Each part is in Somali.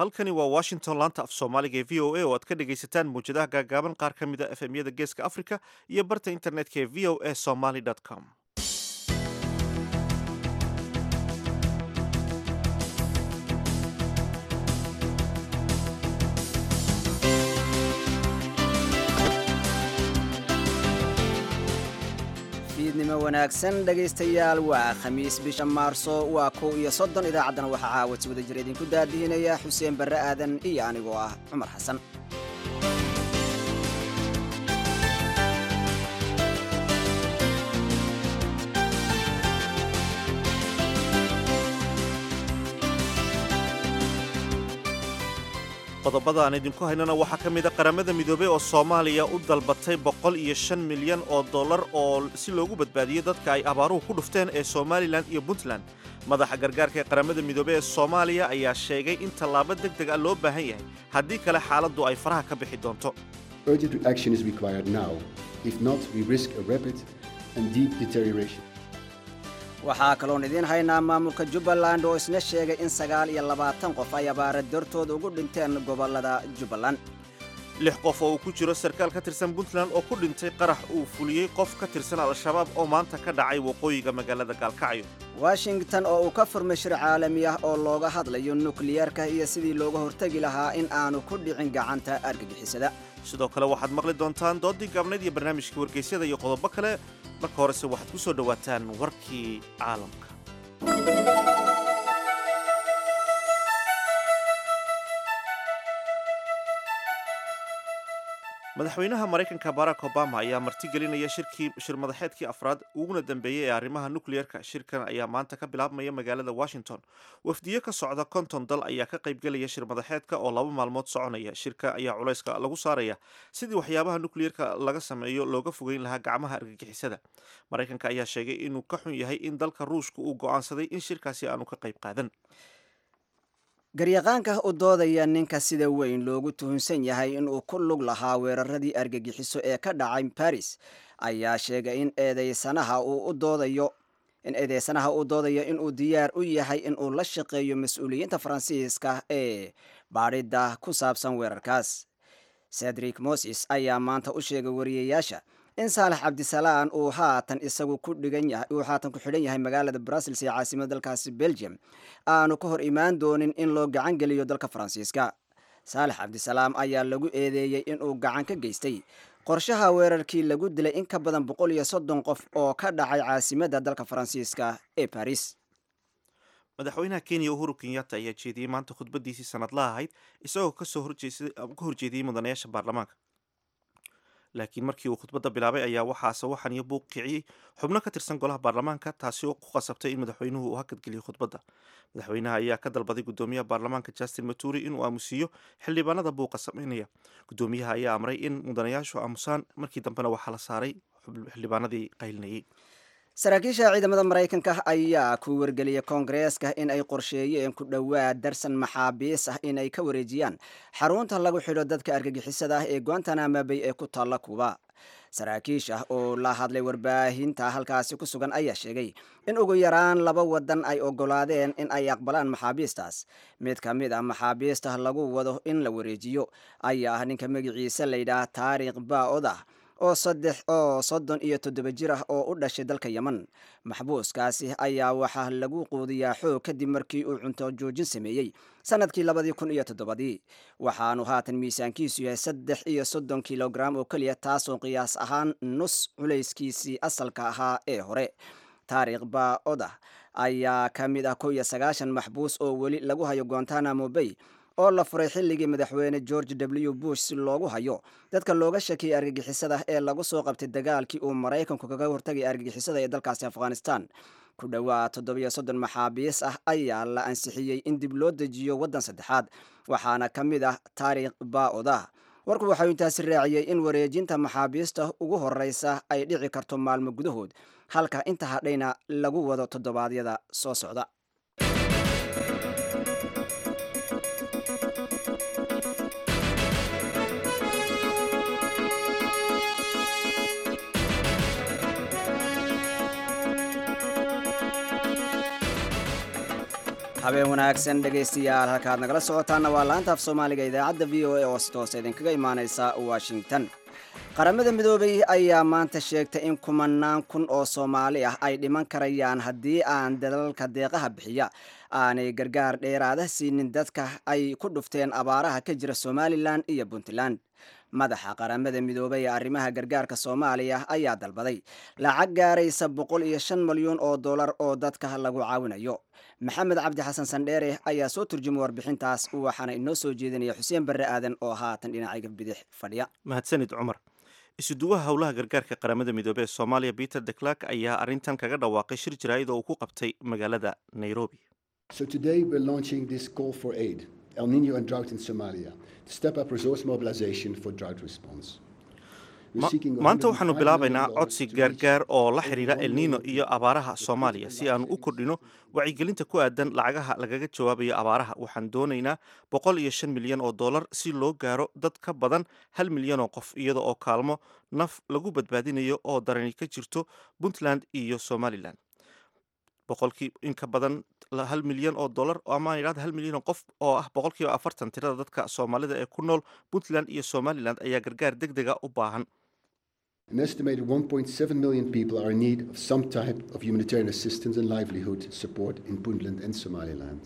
halkani waa washington laanta af soomaaliga ee v o a oo aad ka dhegaysataan mawjadaha gaagaaban qaar ka mid a efemyada geeska africa iyo barta internetka ee v o a somaly com fiidnimo wanaagsan dhegaystayaal waa khamiis bisha maarso waa kow iyo soddon idaacaddana waxaa caawad si wada jir idinku daadihinaya xuseen barre aadan iyo anigoo ah cumar xasan qodobada aan idinku haynana waxaa ka mid a qaramada midoobey oo soomaaliya u dalbatay boqol iyo shan milyan oo dollar oo si loogu badbaadiyo dadka ay abaaruhu ku dhufteen ee somalilan iyo puntland madaxa gargaarka ee qaramada midoobey ee soomaaliya ayaa sheegay in tallaabo deg deg a loo baahan yahay haddii kale xaaladdu ay faraha ka bixi doonto waxaa kaloon idiin haynaa maamulka jubbaland oo isna sheegay in sagaal iyo labaatan qof ay abaara dartooda ugu dhinteen gobollada jubbaland lix qof oo uu ku jiro sarkaal ka tirsan puntland oo ku dhintay qarax uu fuliyey qof ka tirsan al-shabaab oo maanta ka dhacay waqooyiga magaalada gaalkacyo washington oo uu ka furmay shir caalami ah oo looga hadlayo nukliyeerka iyo sidii looga hortegi lahaa in aanu ku dhicin gacanta argagixisada sidoo kale waxaad maqli doontaan doodii gaabnayd iyo barnaamijka wargeysyada iyo qodobo kale marka horese waxaad ku soo dhowaataan warkii caalamka madaxweynaha maraykanka barack obama ayaa martigelinaya shirkii shir madaxeedkii afraad uguna dambeeyey ee arrimaha nukliyerka shirkan ayaa maanta ka bilaabmaya magaalada washington wafdiyo ka socda konton dal ayaa ka qaybgelaya shir madaxeedka oo laba maalmood soconaya shirka ayaa culayska lagu saaraya sidii waxyaabaha nukliyerka laga sameeyo looga fogeyn lahaa gacmaha argagixisada maraykanka ayaa sheegay inuu ka xun yahay in dalka ruushka uu go'aansaday in shirkaasi aanu ka qayb qaadan garyaqaanka u doodaya ninka sida weyn loogu tuhunsan yahay inuu ku lug lahaa weeraradii argagixiso ee ka dhacay baris ayaa sheegay in eedeysanaha uu u doodayo in eedeysanaha uu doodayo inuu diyaar u yahay inuu la shaqeeyo mas-uuliyiinta faransiiska ee baadhidda ku saabsan weerarkaas cedric moses ayaa maanta u sheegay wariyayaasha in saalax cabdisalaan uu haatan isagu ku dhigan yahay uu haatan ku xidhan yahay magaalada brussels ee caasimada dalkaasi belgium aanu ka hor imaan doonin in loo gacan geliyo dalka faransiiska saalax cabdisalaam ayaa lagu eedeeyey inuu gacan ka geystay qorshaha weerarkii lagu dilay in ka badan boqol iyo soddon qof oo ka dhacay caasimada dalka faransiiska ee baris madaxweynaha kenya uhuru kenyatta ayaa jeediyey maanta khudbadiisii sanadlaha ahayd isagoo kasoo ka horjeediyey mudanayaasha baarlamaanka laakiin markii uu khudbadda bilaabay ayaa waxaase waxan iyo buuq kiciyey xubno ka tirsan golaha baarlamaanka taasi oo ku qasabtay in madaxweynuhu uu hakadgeliyo khudbadda madaxweynaha ayaa ka dalbaday guddoomiyaha baarlamaanka justin maturi inuu aamusiiyo xildhibaanada buuqa sameynaya guddoomiyaha ayaa amray in mudanayaashu aamusaan markii dambena waxaa la saaray xildhibaanadii qaylinayay saraakiisha ciidamada maraykanka ayaa ku wargeliyay koongareeska in ay qorsheeyeen ku dhowaad darsan maxaabiis ah in ay ka wareejiyaan xarunta lagu xidho dadka argagixisada ah ee guantanama bay ee ku taalla kuba saraakiisha oo la hadlay warbaahinta halkaasi ku sugan ayaa sheegay in ugu yaraan laba wadan ay ogolaadeen in ay aqbalaan maxaabiistaas mid ka mid ah maxaabiista lagu wado in la wareejiyo ayaa ah ninka magaciisa layidhaah taariikh baa-odah oo saddex oo soddon iyo toddoba jir ah oo u dhashay dalka yeman maxbuuskaasi ayaa waxaa lagu quudiyaa xoog kadib markii uu cunto joojin sameeyey sanadkii labadii kun iyo toddobadii waxaanu haatan miisaankiisu yahay saddex iyo soddon kilogram oo keliya taasoo qiyaas ahaan nus culayskiisii asalka ahaa ee hore taariikh baa odah ayaa ka mid ah kow iyo sagaashan maxbuus oo weli lagu hayo guantanamo bay oo la furay xilligii madaxweyne george w bush si loogu hayo dadka looga shakiyay argagixisada ee lagu soo qabtay dagaalkii uu maraykanku kaga hortagay argagixisada ee dalkaasi afghanistan ku dhowaad toddobiyo soddon maxaabiis ah ayaa la ansixiyey in dib loo dejiyo waddan saddexaad waxaana ka mid ah taariikh baa-odah warku waxau intaasi raaciyey in wareejinta maxaabiista ugu horeysa ay dhici karto maalmo gudahood halka inta hadhayna lagu wado toddobaadyada soo socda habeen wanaagsan dhegaystayaal halkaad nagala socotaanna waa laanta af soomaaliga idaacadda v o a oo si toos idinkaga imaanaysa washington qaramada midoobay ayaa maanta sheegtay in kumanaan kun oo soomaali ah ay dhiman karayaan haddii aan dalalka deeqaha bixiya aanay gargaar dheeraada siinin dadka ay ku dhufteen abaaraha ka jira somalilan iyo puntland madaxa qaramada midoobay ee arrimaha gargaarka soomaaliya ayaa dalbaday lacag gaaraysa boqol iyo shan milyuun oo dollar oo dadka lagu caawinayo maxamed cabdi xasan sandheere ayaa soo turjumay warbixintaas waxaana inoo soo jeedinaya xuseen barre aadan oo haatan dhinacayga bidix fadhiya mahadsanid cumar isuduwaha howlaha gargaarka qaramada midoobey ee soomaaliya peter de clark ayaa arrintan kaga dhawaaqay shir jaraa'id oo uu ku qabtay magaalada nairobi So today we're launching this call for aid, El Nino and drought in Somalia, to step up resource mobilization for drought response. We're seeking maanta waxaanu 105 bilaabaynaa million dollars codsi to reach gaargaar oo la xidhiidha over el 1 nino million iyo people abaaraha affected soomaaliya by si aanu u kordhino wacyigelinta ku aadan lacagaha lagaga jawaabayo abaaraha waxaan doonaynaa boqol iyo shan milyan oo dollar si loo gaaro dad ka badan hal milyan oo qof iyada oo kaalmo naf lagu badbaadinayo oo darani ka jirto puntland iyo somalilan boqolkii in ka badan la- hal milyan oo dollar oo amaan idhahda hal milyan oo qof oo ah boqolkiiba afartan tirada dadka soomaalida ee ku nool puntland iyo somaliland ayaa gargaar deg dega u baahan An estimated 1.7 million people are in need of some type of humanitarian assistance and livelihood support in Puntland and Somaliland.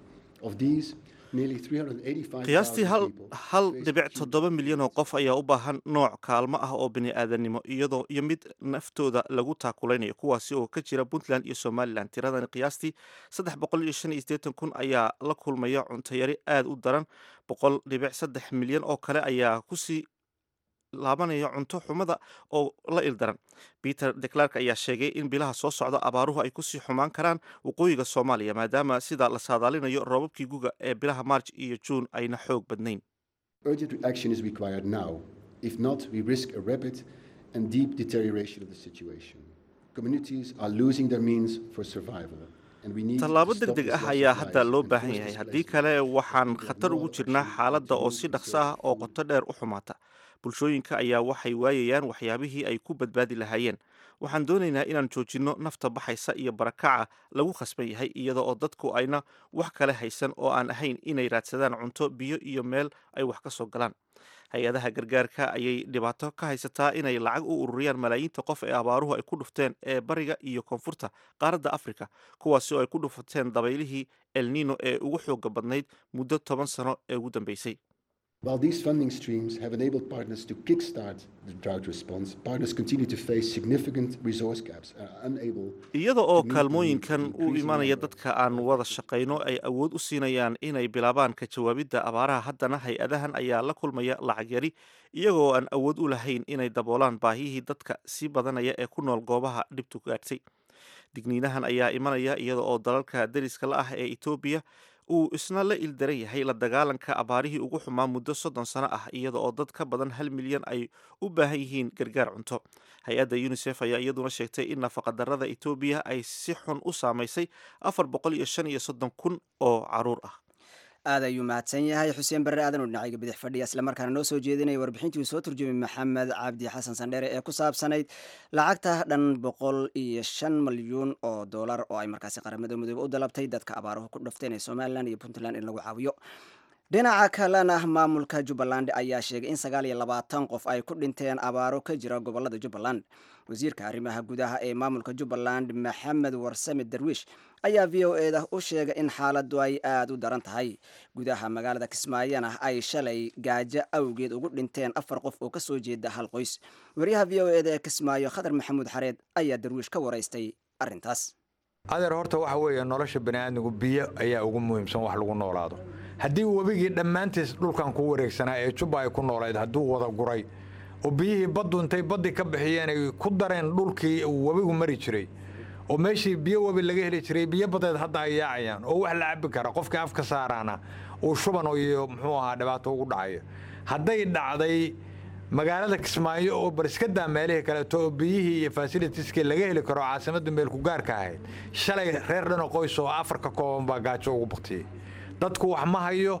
Of these, nearly 385,000 qiyaastii hal people hal face dhibic acute toddoba milyan oo qof ayaa u baahan nooc kaalmo ah oo bini-aadanimo iyadoo iyo mid naftooda lagu taakulaynayo kuwaasi oo ka jira puntland iyo somalilan tiradani qiyaastii saddex boqol iyo shan iyo siddeetan kun ayaa la kulmaya cuntayari aada u daran boqol dhibic saddex milyan oo kale ayaa kusii laabanaya cunto xumada oo la ildaran peter de clark ayaa sheegay in bilaha soo socda abaaruhu ay kusii xumaan karaan waqooyiga soomaaliya maadaama sida la saadaalinayo roobabkii guga ee bilaha march iyo juun ayna xoog badnayn Urgent action is required now. If not, we risk a rapid and deep deterioration of the situation. Communities are losing their means for survival. and we need to tallaabo stop deg deg this ah loss of ayaa life hadda loo and baahan force yahay this haddii blessing. kale waxaan We have khatar no ugu other jirnaa option xaaladda but oo to si move dhaqso ah deserved oo food. qoto dheer u xumaata bulshooyinka ayaa waxay waayayaan waxyaabihii ay ku badbaadi lahaayeen waxaan doonaynaa inaan joojinno nafta baxaysa iyo barakaca lagu khasban yahay iyada oo dadku ayna wax kale haysan oo aan ahayn inay raadsadaan cunto biyo iyo meel ay wax ka soo galaan hay-adaha gargaarka ayay dhibaato ka haysataa inay lacag u ururiyaan malaayiinta qof ee abaaruhu ay ku dhufteen ee bariga iyo koonfurta qaaradda afrika kuwaasi oo ay ku dhufteen dabaylihii el nino ee ugu xooga badnayd muddo toban sano ee ugu dambeysay While these funding streams have enabled partners to kickstart the drought response, partners continue to face significant resource gaps and are unable iyada oo to meet the kaalmooyinkan needs of u increasing imaanaya number dadka aan of wada people. shaqayno ay awood u siinayaan inay bilaabaan ka jawaabidda abaaraha haddana hay-adahan ayaa la kulmaya lacag yari iyagoo aan awood u lahayn inay daboolaan baahiyihii dadka sii badanaya ee ku nool goobaha dhibtu gaadhsay digniinahan ayaa imanaya iyada oo dalalka deriska la ah ee etoobiya uu isna la ildaran yahay la dagaalanka abaarihii ugu xumaa muddo soddon sano ah iyada oo dad ka badan hal milyan ay u baahan yihiin gargaar cunto hay-adda unisef ayaa iyaduna sheegtay in nafaqadarrada etoobiya ay si xun u saamaysay afar boqol iyo shan iyo soddon kun oo caruur ah aad ayuu mahadsan yahay xuseen barre aadan oo dhinacayga bidix fadhiya islamarkaana noo soo jeedinaya warbixintii uu soo turjumay maxamed cabdi xasan sandheere ee ku saabsanayd lacagta dhan boqol iyo shan malyuun oo dollar oo ay markaasi qaramada midoobe u dalabtay dadka abaaruhu ku dhafteen ee somalilan iyo puntland in lagu caawiyo dhinaca kalena maamulka jubbaland ayaa sheegay in sagaal iyo labaatan qof ay ku dhinteen abaaro ka jira gobolada jubbaland wasiirka arrimaha gudaha ee maamulka jubbaland maxamed warsame darwiish ayaa v o eda u sheegay in xaaladdu ay aada u daran tahay gudaha magaalada kismaayona ay shalay gaajo awgeed ugu dhinteen afar qof oo kasoo jeeda hal qoys waryaha v o eda ee kismaayo khadar maxamuud xareed ayaa darwiish ka waraystay arrintaas adeer horta waxa weeye nolosha bani'aadmigu biyo ayaa ugu muhiimsan wax lagu noolaado haddii webigii dhammaantiis dhulkan ku wareegsanaa ee jubba ay ku noolayd hadduu wada guray oo biyihii baddu intay baddii ka bixiyeen ay ku dareen dhulkii uu webigu mari jiray oo meeshii biyo webi laga heli jiray biyo badeed hadda ay yaacayaan oo wax la cabbi kara qofkii afka saaraana uu shuban iyo muxuu ahaa dhibaato ugu dhacayo hadday dhacday magaalada kismaayo oo bariskadaa meelihii kaleeto oo biyihii iyo fasilitiskii laga heli karo caasimadda meelku gaarka ahayd shalay reer dhano qoys oo afar ka kooban baa gaajo ugu baktiyey dadku wax ma hayo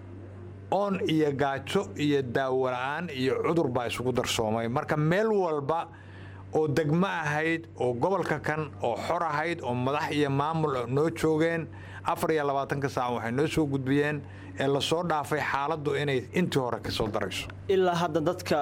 oon iyo gaajo iyo daawo la'aan iyo cudur baa isugu darsoomay marka meel walba oo degmo ahayd oo gobolka kan oo xor ahayd oo madax iyo maamul noo joogeen afar iyo labaatanka saac waxay noo soo gudbiyeen ee lasoo dhaafay xaaladdu inay intii hore ka soo darayso ilaa hadda dadka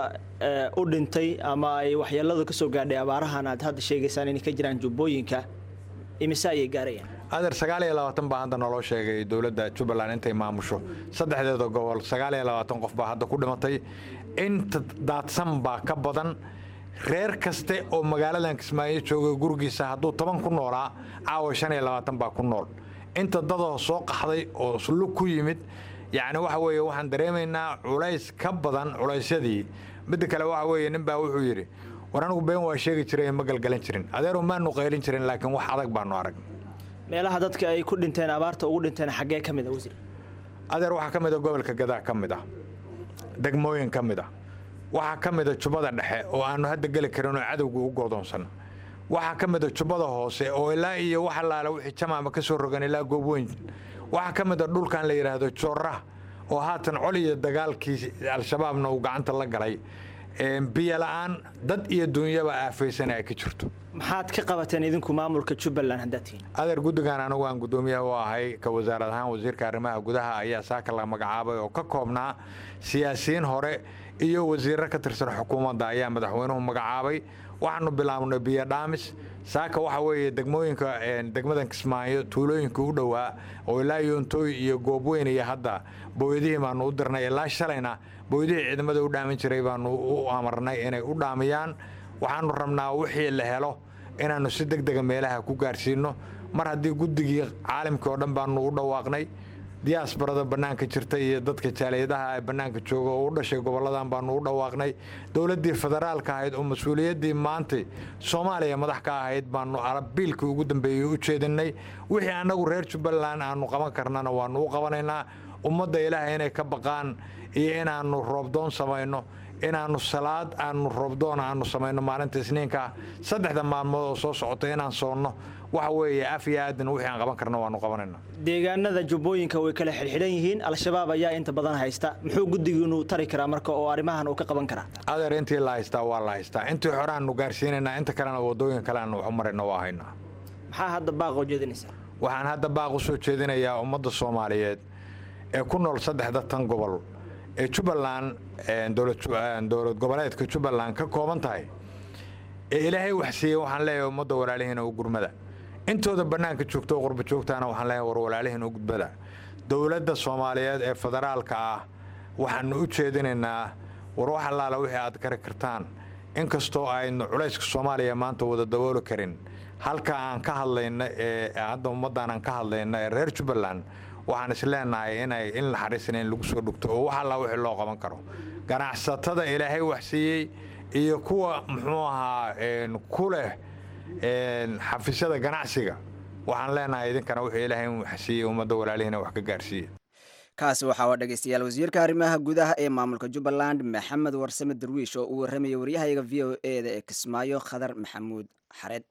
u dhintay ama ay waxyeeladu ka soo gaadhay abaarahan aad hadda sheegaysaan inay ka jiraan jubbooyinka imise ayay gaarayaan adeer sagaal iyo labaatan baa hadda naloo sheegay dowladda jubbaland intay maamusho saddexdeeda gobol sagaal iyo labaatan qof baa hadda ku dhimatay inta daadsan baa ka badan reer kaste oo magaaladan kismaayo jooga gurigiisa hadduu toban ku noolaa caawa shan iyo labaatan baa ku nool inta dadoo soo qaxday oo lug ku yimid yacni waxa weeye waxaan dareemaynaa culays ka badan culaysyadii midda kale waxa weeye nin baa wuxuu yidhi war anigu been waa sheegi jiray ma galgalan jirin adeeru maanu qaylin jirin laakiin wax adag baanu arag meelaha dadka ay ku dhinteen abaarta ugu dhinteen xaggee ka mid a wasiir adeer waxaa ka mid a gobolka gadaa ka mid ah degmooyin ka mid ah waxaa ka mid a jubbada dhexe oo aanu hadda geli karin oo cadowga u godoonsan waxaa ka mid a jubbada hoose oo ilaa iyo wax allaale wixii jamaama ka soo rogan ilaa goobweyn waxaa ka mid a dhulkan la yidhaahdo joorra oo haatan col iyo dagaalkii al-shabaabna uu gacanta la galay biyo la'aan dad iyo dunyaba aafaysan ay ka jirto maxaad ka qabateen idinku maamulka jubbaland haddaad tihiin adeer guddigan anigu aan guddoomiyaha u ahay ka wasaarad ahaan wasiirka arrimaha gudaha ayaa saaka la magacaabay oo ka koobnaa siyaasiyiin hore iyo wasiirro ka tirsan xukuumadda ayaa madaxweynuhu magacaabay waxaanu bilaabnay biyo dhaamis saaka waxa weeye degmooyinka degmadan kismaayo tuulooyinka u dhowaa oo ilaa yoontooy iyo goobweyn iyo hadda booyadihii baanu u dirnay ilaa shalayna booydihii ciidamada u dhaamin jiray baanu u amarnay inay u dhaamiyaan waxaanu rabnaa wixii la helo inaannu si deg dega meelaha ku gaarsiinno mar haddii guddigii caalamkii oo dhan baanu u dhawaaqnay diyaasbarada bannaanka jirta iyo dadka jaaliyadaha ee bannaanka jooga oo u dhashay gobolladan baanu u dhawaaqnay dowladdii federaalka ahayd oo mas-uuliyaddii maantay soomaaliya madax ka ahayd baanu biilkii ugu dambeeyey u jeedinay wixii annagu reer jubbaland aanu qaban karnana waanu u qabanaynaa ummadda ilaahay inay ka baqaan iyo inaannu roobdoon samayno inaannu salaad aanu roobdoon aanu samayno maalinta isniinka ah saddexda maalmood oo soo socota inaan soonno waxa weeye af iyo aadan wixii aan qaban karno waanu qabanayna deegaanada jubbooyinka way kala xidhxidhan yihiin al-shabaab ayaa inta badan haysta muxuu guddigiinu tari karaa marka oo arrimahan uu ka qaban karaa adeer intii la haystaa waa la haystaa intii hore aanu gaarsiinaynaa inta kalena waddooyin kale aanu waxu marayna waa haynaa maxaa hadda baaqoo jeedinaysaa waxaan hadda baaq u soo jeedinayaa ummadda soomaaliyeed ee ku nool saddexda tan gobol ee jubbaland dowlad goboleedka jubbaland ka kooban tahay ee ilaahay wax siiyey waxaan leeyahay ummadda walaalihiina u gurmada intooda bannaanka joogta oo qurba joogtaana waxaan leeyahay war walaalihiina u gudmada dowladda soomaaliyeed ee federaalka ah waxaanu u jeedinaynaa war wax allaala wixii aad kari kartaan inkastoo aynu culayska soomaaliya maanta wada dabooli karin halka aan ka hadlayna ee hadda ummaddan aan ka hadlayna ee reer jubbaland waxaan is leenahay inay in naxariisna in lagu soo dhugto oo wax allaa wixii loo qaban karo ganacsatada ilaahay wax siiyey iyo kuwa muxuu ahaa ku leh xafiisyada ganacsiga waxaan leenahay idinkana wuxuu ilaahay wax siiyey ummadda walaalihina wax ka gaarsiiya kaasi waxaa waa dhegeystayaal wasiirka arrimaha gudaha ee maamulka jubbaland maxamed warsame darwiish oo uu warramayay waryahayaga v o e da ee kismaayo khadar maxamuud xareed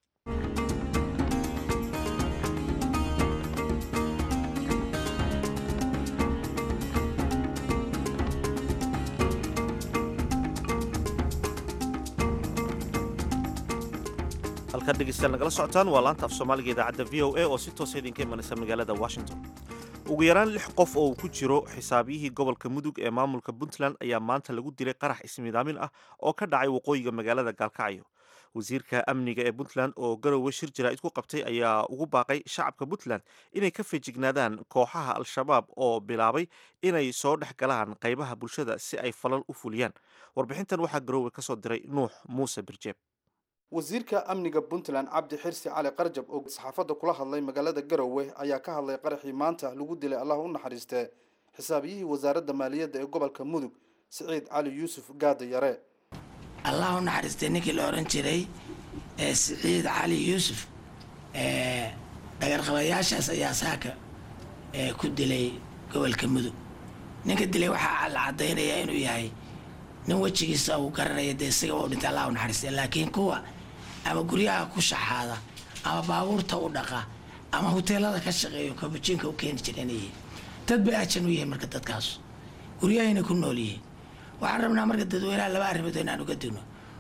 halkaad dhegeystayaal nagala socotaan waa laanta af soomaaliga idaacadda v o a oo si toosa idinka imanaysa magaalada washington ugu yaraan lix qof oo uu ku jiro xisaabiyihii gobolka mudug ee maamulka puntland ayaa maanta lagu dilay qarax ismidaamin ah oo ka dhacay waqooyiga magaalada gaalkacyo wasiirka amniga ee puntland oo garowe shir jaraa'id ku qabtay ayaa ugu baaqay shacabka puntland inay ka feejignaadaan kooxaha al-shabaab oo bilaabay inay soo dhex galaan qaybaha bulshada si ay falal u fuliyaan warbixintan waxaa garowe ka soo diray nuux muuse birjeeb wasiirka amniga puntland cabdi xirsi cali qarjab oo saxaafadda kula hadlay magaalada garowe ayaa ka hadlay qaraxii maanta lagu dilay allah u naxariistee xisaabiyihii wasaaradda maaliyadda ee gobolka mudug siciid cali yuusuf gaada yare allah u naxariistay ninkii la odhan jiray ee siciid cali yuusuf dhagarqabayaashaas ayaa saaka ku dilay gobolka mudug ninka dilay waxaa la caddaynaya inuu yahay nin wejigiisa uu garanaya dee isaga u dhintay allah u naxariistay laakiin kuwa ama guryaha ku shaxaada ama baabuurta u dhaqa ama huteelada ka shaqeeyo kabajinka u keeni jireen yihiin dad bay ajan u yihiin marka dadkaas guryahayna ku nool yihiin waxaan rabnaa marka dadweynaha laba arrimood inaan uga digno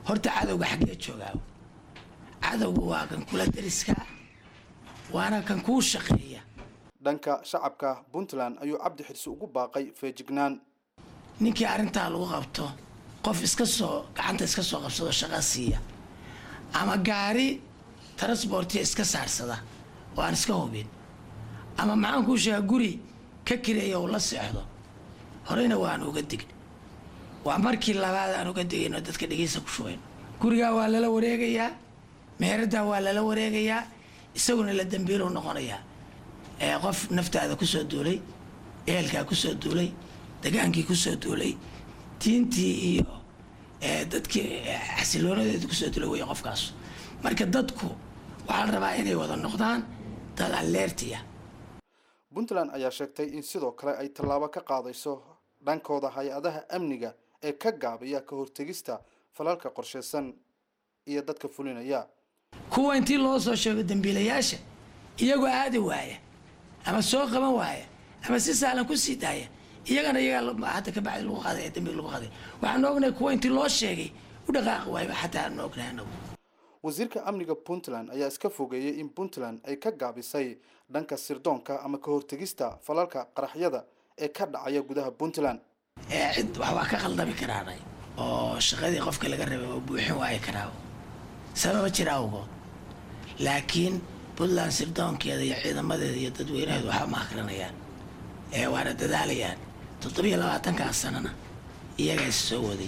horta cadowga xaggee joogaa cadowga waa kan kula dariska waana kan kuu shaqeeya dhanka shacabka puntland ayuu cabdi xirsi ugu baaqay feejignaan ninkii arrintaa lagu qabto qof iska soo gacanta iska soo qabsado shaqa siiya ama gaari transportiya iska saarsada oo aan iska hubin ama maxaan kuu sheegaa guri ka kireeya uu la seexdo horeyna waan uga dign waa markii labaad aan uga digayno dadka dhegeysa ku shubayn gurigaa waa lala wareegayaa meheraddaa waa lala wareegayaa isaguna la dambiilu noqonayaa ee qof naftaada kusoo duulay ehelkaa kusoo duulay degaankii kusoo duulay diintii iyo dadkii xasiloonadeeda kusoo duulay wey qofkaas marka dadku waxaa la rabaa inay wada noqdaan dad alleertiya puntland ayaa sheegtay in sidoo kale ay tallaabo ka qaadayso dhankooda hay-adaha amniga ee ka gaabaya ka hortegista falalka qorshaysan iyo dadka fulinaya kuwa intii loo soo sheego dambiilayaasha iyagoo aadi waaya ama soo qaban waaya ama si sahlan ku sii daaya iyagana iyagaa hadda ka bacdi lagu qaaday dambiil lagu qaaday waxaan ognahay kuwa intii loo sheegay u dhaqaaqi waayba xataa aan ognahay anagu wasiirka amniga puntland ayaa iska fogeeyey in puntland ay ka gaabisay dhanka sirdoonka ama ka hortegista falalka qaraxyada ee ka dhacaya gudaha puntland cid wax waa ka qaldami karaanay oo shaqadii qofka laga rabay oo buuxin waayi karaa sababa jira awgood laakiin puntland sirdoonkeeda iyo ciidamadeeda iyo dadweynaheedu waxba ma akrinayaan ee waana dadaalayaan toddobiyo labaatankaas sanana iyagaa is soo waday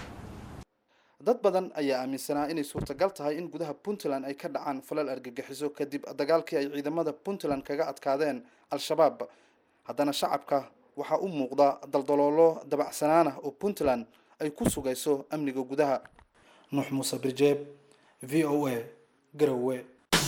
dad badan ayaa aaminsanaa inay suurtagal tahay in gudaha puntland ay ka dhacaan falal argagixiso kadib dagaalkii ay ciidamada puntland kaga adkaadeen al-shabaab haddana shacabka waxaa u muuqda daldaloolo dabacsanaana oo puntland ay ku sugayso amniga gudaha nuux muuse birjeeb v o a garowe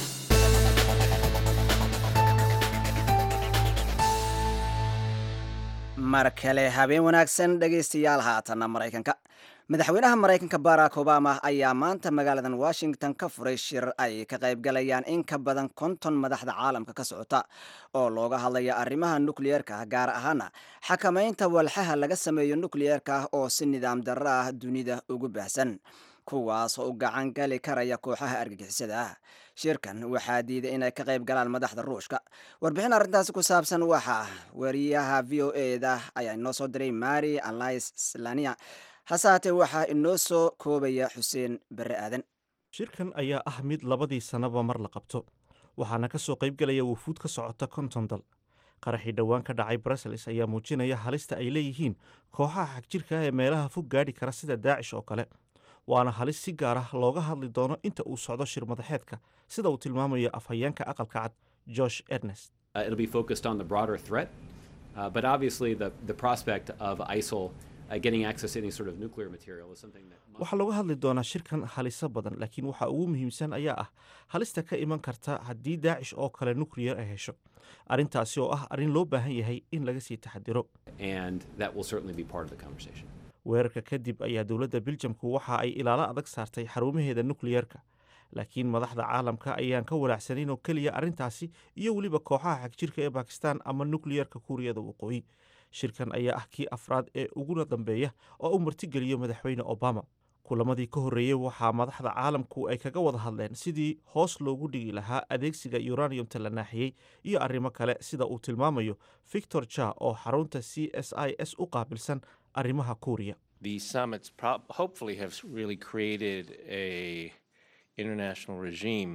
mar kale habeen wanaagsan dhegaystayaal haatana maraykanka madaxweynaha maraykanka barack obama ayaa maanta magaaladan washington ka furay shir ay ka qaybgalayaan in ka badan konton madaxda caalamka ka socota oo looga hadlaya arrimaha nukliyeerka gaar ahaana xakamaynta walxaha laga sameeyo nukliyeerka oo si nidaam darro ah dunida ugu baahsan kuwaas oo u gacan gali karaya kooxaha argagixisada ah shirkan waxaa diiday inay ka qayb galaan madaxda ruushka warbixin arrintaasi ku saabsan waxaa wariyaha v o eda ayaa inoo soo diray mari alais slania hase haatee waxaa inoo soo koobaya xuseen barre aadan shirkan ayaa ah mid labadii sannaba mar la qabto waxaana ka soo qaybgelaya wufuud ka socota konton dal qaraxii dhowaan ka dhacay brussels ayaa muujinaya halista ay leeyihiin kooxaha xagjirka ee meelaha fog gaadhi kara sida daacish oo kale waana halis si gaar ah looga hadli doono inta uu socdo shir madaxeedka sida uu tilmaamayo afhayeenka aqalka cad josh ernest Uh, it'll be focused on the broader threat, uh, but obviously the, the prospect of ISIL uh, getting access to any sort of nuclear material is something that. must- waxaa looga hadli doonaa shirkan haliso badan laakiin waxa ugu muhiimsan ayaa ah halista ka iman karta haddii daacish oo kale nukliyar ay hesho arrintaasi oo ah arrin loo baahan yahay in laga sii taxadiro And that will certainly be part of the conversation. weerarka kadib ayaa dowladda biljamku waxa ay ilaalo adag saartay xarumaheeda nukliyerka laakiin madaxda caalamka ayaan ka walaacsanayn oo keliya arrintaasi iyo weliba kooxaha xagjirka ee bakistan ama nukliyerka kuuriyada waqooyi shirkan ayaa ah kii afraad ee uguna dambeeya oo uu martigeliyo madaxweyne obama kulamadii ka horreeyey waxaa madaxda caalamku ay kaga wada hadleen sidii hoos loogu dhigi lahaa adeegsiga uraniumta la naaxiyey iyo arrimo kale sida uu tilmaamayo victor ja oo xarunta c s i s u qaabilsan arrimaha kuuriya These summits prob- hopefully have really created a international regime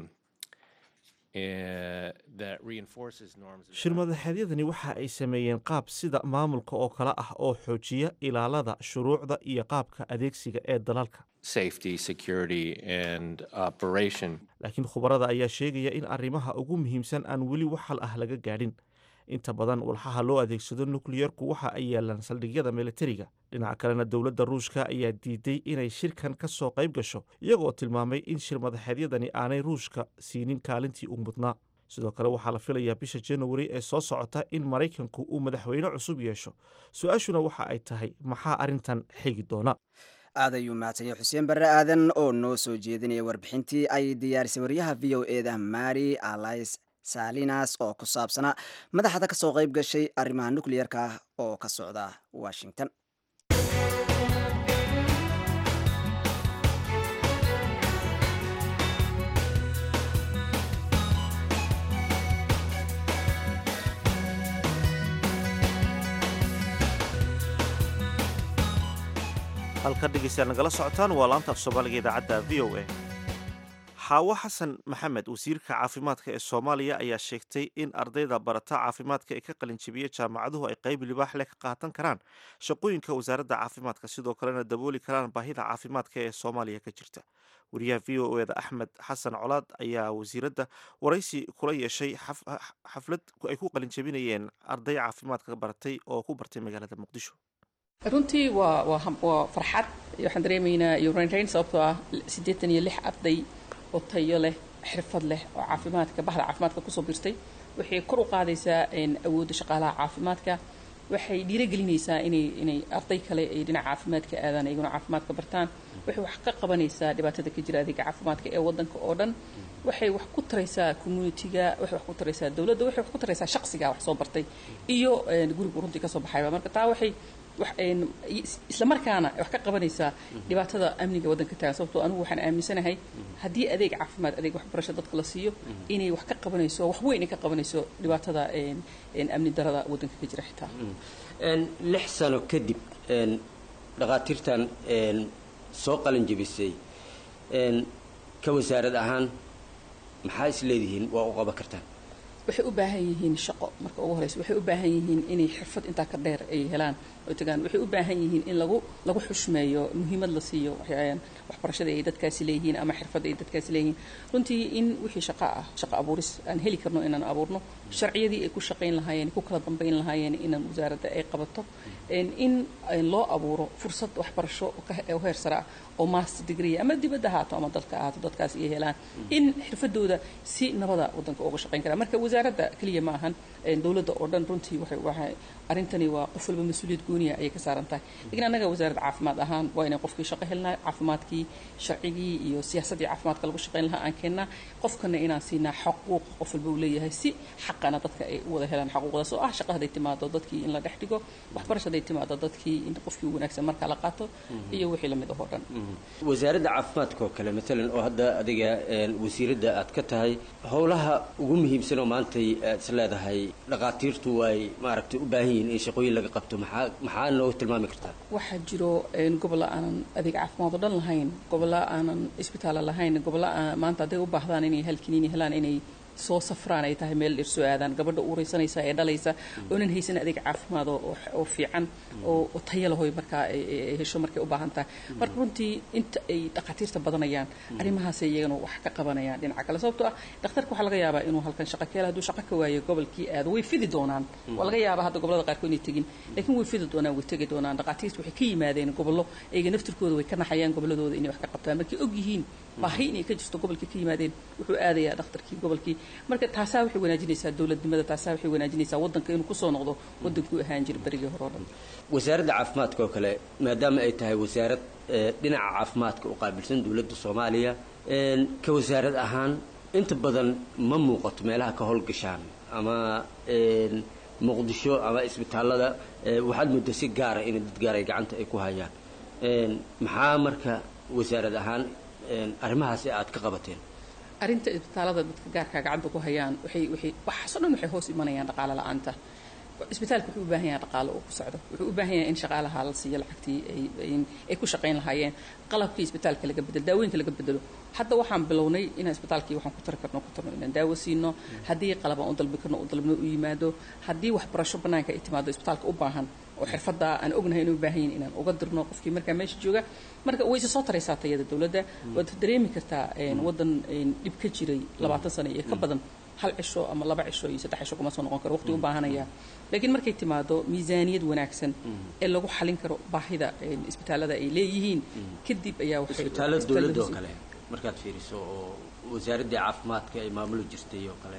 uh, that reinforces norms. of shir madaxeedyadani waxa ay sameeyeen qaab sida maamulka oo kale ah oo xoojiya ilaalada shuruucda iyo qaabka adeegsiga ee dalalka safety, security, and operation. laakiin khubarada ayaa sheegaya in arrimaha ugu muhiimsan aan weli wax hal ah laga gaadhin inta badan walxaha loo adeegsado nukliyerku waxa ay yaalaan saldhigyada militariga dhinaca kalena dowladda ruushka ayaa diiday inay shirkan ka soo qayb gasho iyagoo tilmaamay in shir madaxeedyadani aanay ruushka siinin kaalintii u mudnaa sidoo kale waxaa la filayaa bisha januari ee soo socota in maraykanku uu madaxweyne cusub yeesho su-aashuna waxa ay tahay maxaa arrintan xigi doona aad ayuu mahadsanyay xuseen barre aadan oo noo soo jeedinaya warbixintii ay diyaarisay wariyaha v o eda mari alais salinas oo ku saabsanaa madaxda ka soo qayb gashay arrimaha nukliyerka ah oo ka socda washington halka dhegeystayaal nagala socotaan waa laanta af soomaaliga idaacadda v o a xaawo xasan maxamed wasiirka caafimaadka ee soomaaliya ayaa sheegtay in ardayda barata caafimaadka ee ka qalinjibiya jaamacaduhu ay qayb libaax leh ka qaatan karaan shaqooyinka wasaaradda caafimaadka sidoo kalena dabooli karaan baahida caafimaadka ee soomaaliya ka jirta wariyaha v o eda axmed xasan colaad ayaa wasiiradda waraysi kula yeeshay xaflad ay ku qalinjabinayeen arday caafimaadka baratay oo ku bartay magaalada muqdisho runtii waa waa waa farxad waxaan dareemaynaa iyo raynrayn sababtoo ah siddeetan iyo lix arday oo tayo leh xirfad leh oo caafimaadka bahda caafimaadka kusoo birtay waxay kor u qaadaysaa awoodda shaqaalaha caafimaadka waxay dhiiragelinaysaa inay inay arday kale ay dhinaca caafimaadka aadaan iyaguna caafimaadka bartaan waxay wax ka qabanaysaa dhibaatada ka jira adeega caafimaadka ee wadanka oo dhan waxay wax ku taraysaa communitiga waxay wax ku taraysaa dowladda waxay wax ku taraysaa shaqsiga wax soo bartay iyo guriga runtii kasoo baxayba marka taa waxay isla markaana wax ka qabanaysaa dhibaatada amniga waddanka taagan sababtoo anigu waxaan aaminsanahay haddii adeeg caafimaad adeeg waxbarasho dadka la siiyo inay wax ka qabanayso wax weyn ay ka qabanayso dhibaatada amni darada waddanka ka jira xitaa lix sano kadib dhakhaatiirtan soo qalin jebisay ka wasaarad ahaan maxaa is leedihiin waa u qaban kartaan waxay u baahan yihiin shaqo marka ugu horeysa waxay u baahan yihiin inay xirfad intaa ka dheer ay helaan oo tagaan waxay u baahan yihiin in lagu lagu xushmeeyo muhiimad la siiyo waxbarashada ay dadkaasi leeyihiin ama xirfadda ay dadkaasi leeyihiin runtii in wixii shaqo ah shaqo abuuris aan heli karno inaan abuurno sharciyadii ay ku shaqayn lahaayeen ku kala dambayn lahaayeen inaan wasaaradda ay qabato in loo abuuro fursad waxbarasho oo heer sare ah oo master degree ama dibadda haato ama dalka ahaato dadkaas ay helaan in xirfadooda si nabada waddanka uga shaqayn karaa marka wasaaradda keliya ma ahan dowladda oo dhan runtii waxay waxay arrintani waa qof walba mas-uuliyad gooniya ayay ka saaran tahay lakiin annaga wasaaradda caafimaad ahaan waa inay qofkii shaqo helnaa caafimaadkii sharcigii iyo siyaasaddii caafimaadka lagu shaqayn lahaa aan keennaa qofkana inaan siinaa xaquuq qof walba uu leeyahay si xaqana dadka ay u wada helaan xaquuqdaas oo ah shaqa hadday timaado dadkii in la dhex dhigo waxbarasho hadday timaado dadkii in qofkii wanaagsan markaa la qaato iyo wixii lamid ah oo dhan wasaaradda caafimaadka oo kale matalan oo hadda adiga wasiiradda aad ka tahay howlaha ugu muhiimsan oo maantay aad is leedahay dhakhaatiirtu way maaragtay u baahan yihiin in shaqooyin laga qabto maxaa maxaa noo tilmaami kartaa waxaa jiro gobolla aanan adeeg caafimaad oo dhan lahayn gobolla aanan isbitaala lahayn gobolla maanta hadday u baahdaan inay halkiniini helaan inay soo safraan ay tahay meel dheer soo aadaan gabadha uureysanaysa ee dhalaysa oonan haysan adeeg caafimaad oo fiican oo tayo lahoy markaa ay hesho markay u baahan tahay marka runtii inta ay dhakhaatiirta badanayaan arrimahaasay iyagana wax ka qabanayaan dhinaca kale sababtoo ah dhakhtarka waxaa laga yaabaa inuu halkan shaqo ka helo hadduu shaqo ka waayo gobolkii aado way fidi doonaan waa laga yaabaa hadda gobollada qaarkood inay tegin laakiin way fidi doonaan way tegi doonaan dhakhaatiirta waxay ka yimaadeen gobollo ayaga naftirkooda way ka naxayaan gobolladooda inay wax ka qabtaan markay og yihiin baahi inay ka jirto gobolkii ka yimaadeen wuxuu aadayaa dhakhtarkii gobolkii marka taasaa waxay wanaajinaysaa dowladnimada taasaa waxay wanaajinaysaa waddanka inuu kusoo noqdo waddankuu ahaan jira berigii hore o dhan wasaaradda caafimaadka oo kale maadaama ay tahay wasaarad dhinaca caafimaadka u qaabilsan dowladda soomaaliya ka wasaarad ahaan inta badan ma muuqato meelaha ka howlgashaan ama muqdisho ama isbitaallada waxaad muddo si gaara in dad gaar ay gacanta ay ku hayaan maxaa marka wasaarad ahaan arrimahaasi aad ka qabateen arrinta isbitaalada dadka gaarkaa gacanta ku hayaan waxay waxay waxaasoo dhan waxay hoos imanayaan dhaqaale la-aanta isbitaalka wuxuu u baahan yahay dhaqaale uu ku socdo wuxuu u baahan yahay in shaqaalaha la siiyo lacagtii ay ku shaqayn lahaayeen qalabkii isbitaalka laga bedelo daawooyinka laga bedelo hadda waxaan bilownay inaan isbitaalkii waxaan ku tari karno ku tarno inaan daawo siino haddii qalab aan u dalbi karno u dalbno u yimaado haddii waxbarasho bannaanka ay timaado isbitaalka u baahan oo xirfadda aan ognahay inay u baahan yihin inaan uga dirno qofkii markaa meesha jooga marka wayse soo taraysaa tayada dowladda waad dareemi kartaa waddan dhib ka jiray labaatan sano iyo ka badan hal cisho ama laba cisho iyo saddex cisho kuma soo noqon karo waqti u baahanaya laakiin markay timaado miisaaniyad wanaagsan ee lagu xalin karo baahida isbitaalada ay leeyihiin kadib ayaa isbitaalada dowladda oo kale markaad fiiriso oo wasaaraddii caafimaadka ay maamuli jirtay oo kale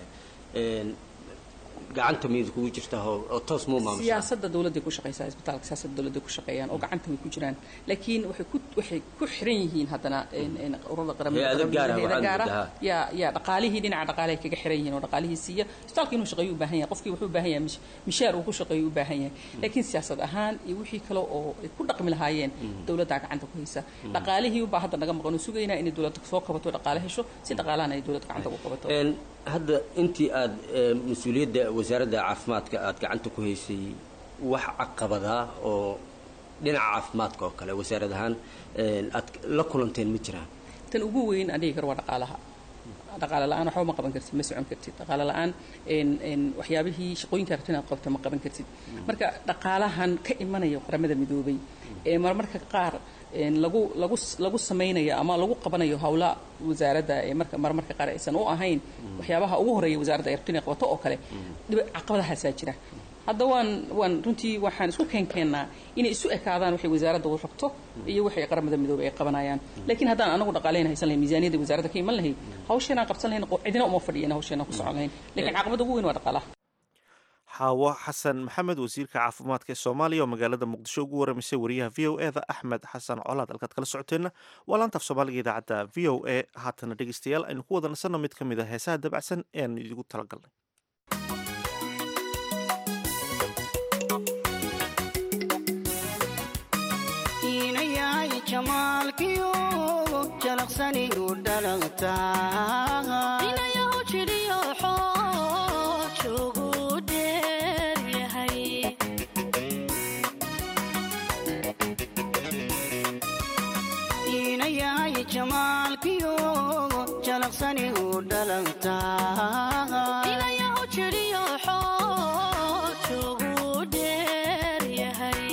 gacanta miyad kugu jirta oo toos muu maamushaa siyaasadda dowladday ku shaqaysaa isbitaalka siyaasadda dowladday ku shaqeeyaan oo gacanta way ku jiraan laakiin waxay ku waxay ku xiran yihiin haddana ururada qaramada gaara yaa yaa dhaqaalihii dhinaca dhaqaalehay kaga xiran yihiin oo dhaqaalihii siiya isbitaalka inuu shaqeeyo u baahan yahay qofkii wuxuu u baahan yahay mishaar uu ku shaqeeyo u baahan yahay laakiin siyaasad ahaan iyo wixii kale oo ay ku dhaqmi lahaayeen dowladdaa gacanta ku haysa dhaqaalihii ubaa hadda naga maqan oo sugaynaa inay dowladda soo kabato dhaqaale hesho si dhaqaalahana ay dowladda gacanta ku qabato hadda intii aad mas-uuliyadda wasaaradda caafimaadka aad gacanta ku haysay wax caqabadaa oo dhinaca caafimaadka oo kale wasaarad ahaan aad la kulanteen ma jiraan tan ugu weyn aan dhihi karo waa dhaqaalaha dhaqaale la-aan waxba ma qaban kartid ma socon kartid dhaqaale la-aan waxyaabihii shaqooyinka rabto inaad qabto ma qaban kartid marka dhaqaalahan ka imanaya qaramada midoobay ee marmarka qaar lagu lagu lagu samaynayo ama lagu qabanayo howla wasaaradda ee marka marmarka qaar aysan u ahayn waxyaabaha ugu horeeya wasaaradda ay rabto inay qabato oo kale caqabadahaasaa jira hadda waan waan runtii waxaan isku keenkeennaa inay isu ekaadaan waxay wasaaradda u rabto iyo waxay qaramada midoobay ay qabanayaan laakiin haddaan anagu dhaqaaleyn haysan lahayn miisaaniyadda wasaaradda ka iman lahayd hawsheenaan qabsan lahayn cidina uma fadhiyan hawsheenaan ku socon lahayn laakiin caqabadda ugu weyn waa dhaqaalaha xaawo xasan maxamed wasiirka caafimaadka ee soomaaliya oo magaalada muqdisho ugu waramisay wariyaha v o e da axmed xasan colaad halkaad kala socoteenna waa laantaaf soomaaliga idaacadda v o e haatana dhegeystayaal aynu ku wada nasanno mid ka mid a heesaha dabacsan ee aanu idigu talagalnay jamaalkiyo jalaqsanigu dhalagtaa inayahu jiriyo xoojugu dheeryahay inayahay jamaalkiyo jalaqsanigu dhalagtaa inayahu jiriyo xoojugu dheeryahay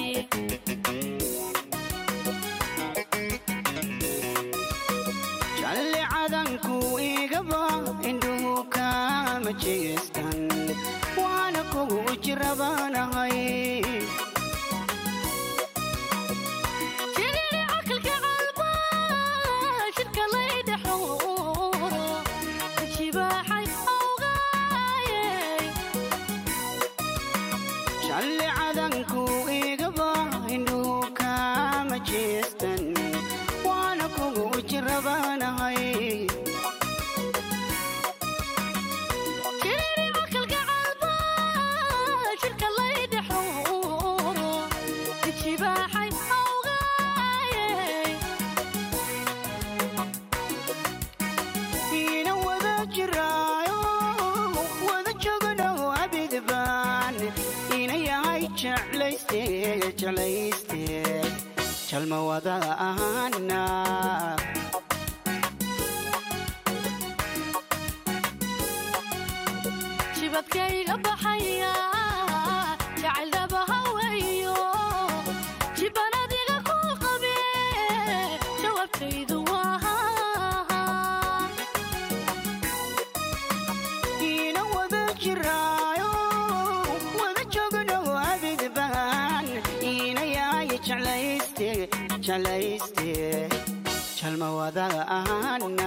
indhuhu kama jeestan waana kugu jirabanahay shalli cadanku igaba indhuhu kama jeestan waana kugu jirabanahay jalma wada ahana jibadkayga baxaya jacayldaba haweeyo jibanadiga ku qabe jawaabtaydu waa ina wada jiraayo wada joogno abidbaan ina yaay jeclayste jeclayste jalma wada ahana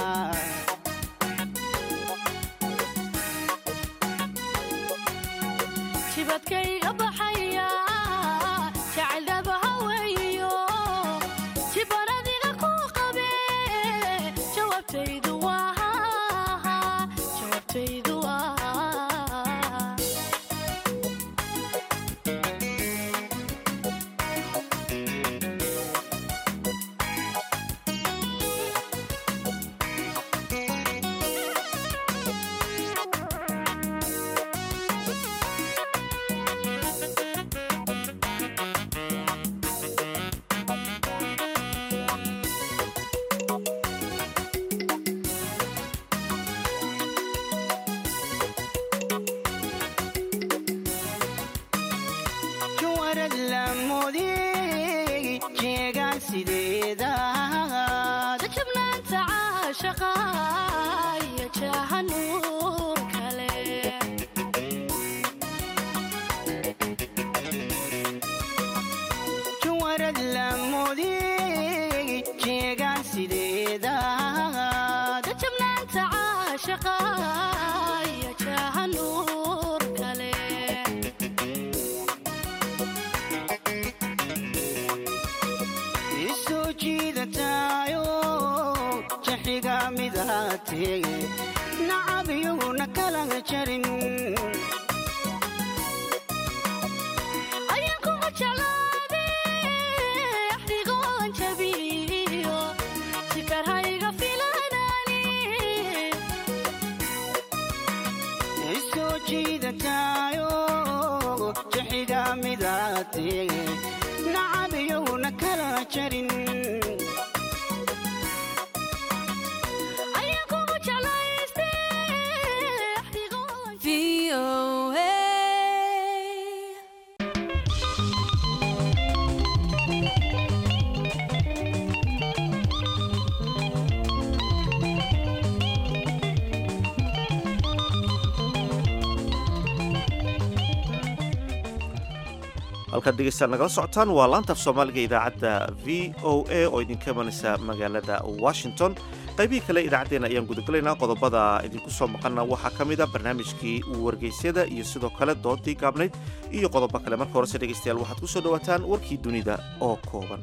jibadkayga baxaya jacayldaba haweeyo jibanadiga ku qabe jawaabtaydu waa jawaabtaydu waa juwarad lamoodey jeegaan sideeda jabnaanta caashaqa iyo jahanuur kale juwarad lamoodey jeegaan sideeda jabnaanta caashaqa iyo jahanuur kale isoo jiidataayo jaxiga midaatee nacabyuuna kala jarin ayaan kugu jeclaade axdigoon jabiyo sikarhayga filanani isoo jiidataayo jaxiga midaatee nacab halkaad dhegeystaad nagala socotaan waa laanta af soomaaliga idaacadda v o a oo idinka imanaysa magaalada washington qaybihii kale idaacaddeenna ayaan gudagelaynaa qodobada idinku soo maqana waxaa ka mid a barnaamijkii wargeysyada iyo sidoo kale doodii gaabnayd iyo qodobo kale marka horese dhegeystayaal waxaad ku soo dhowaataan warkii dunida oo kooban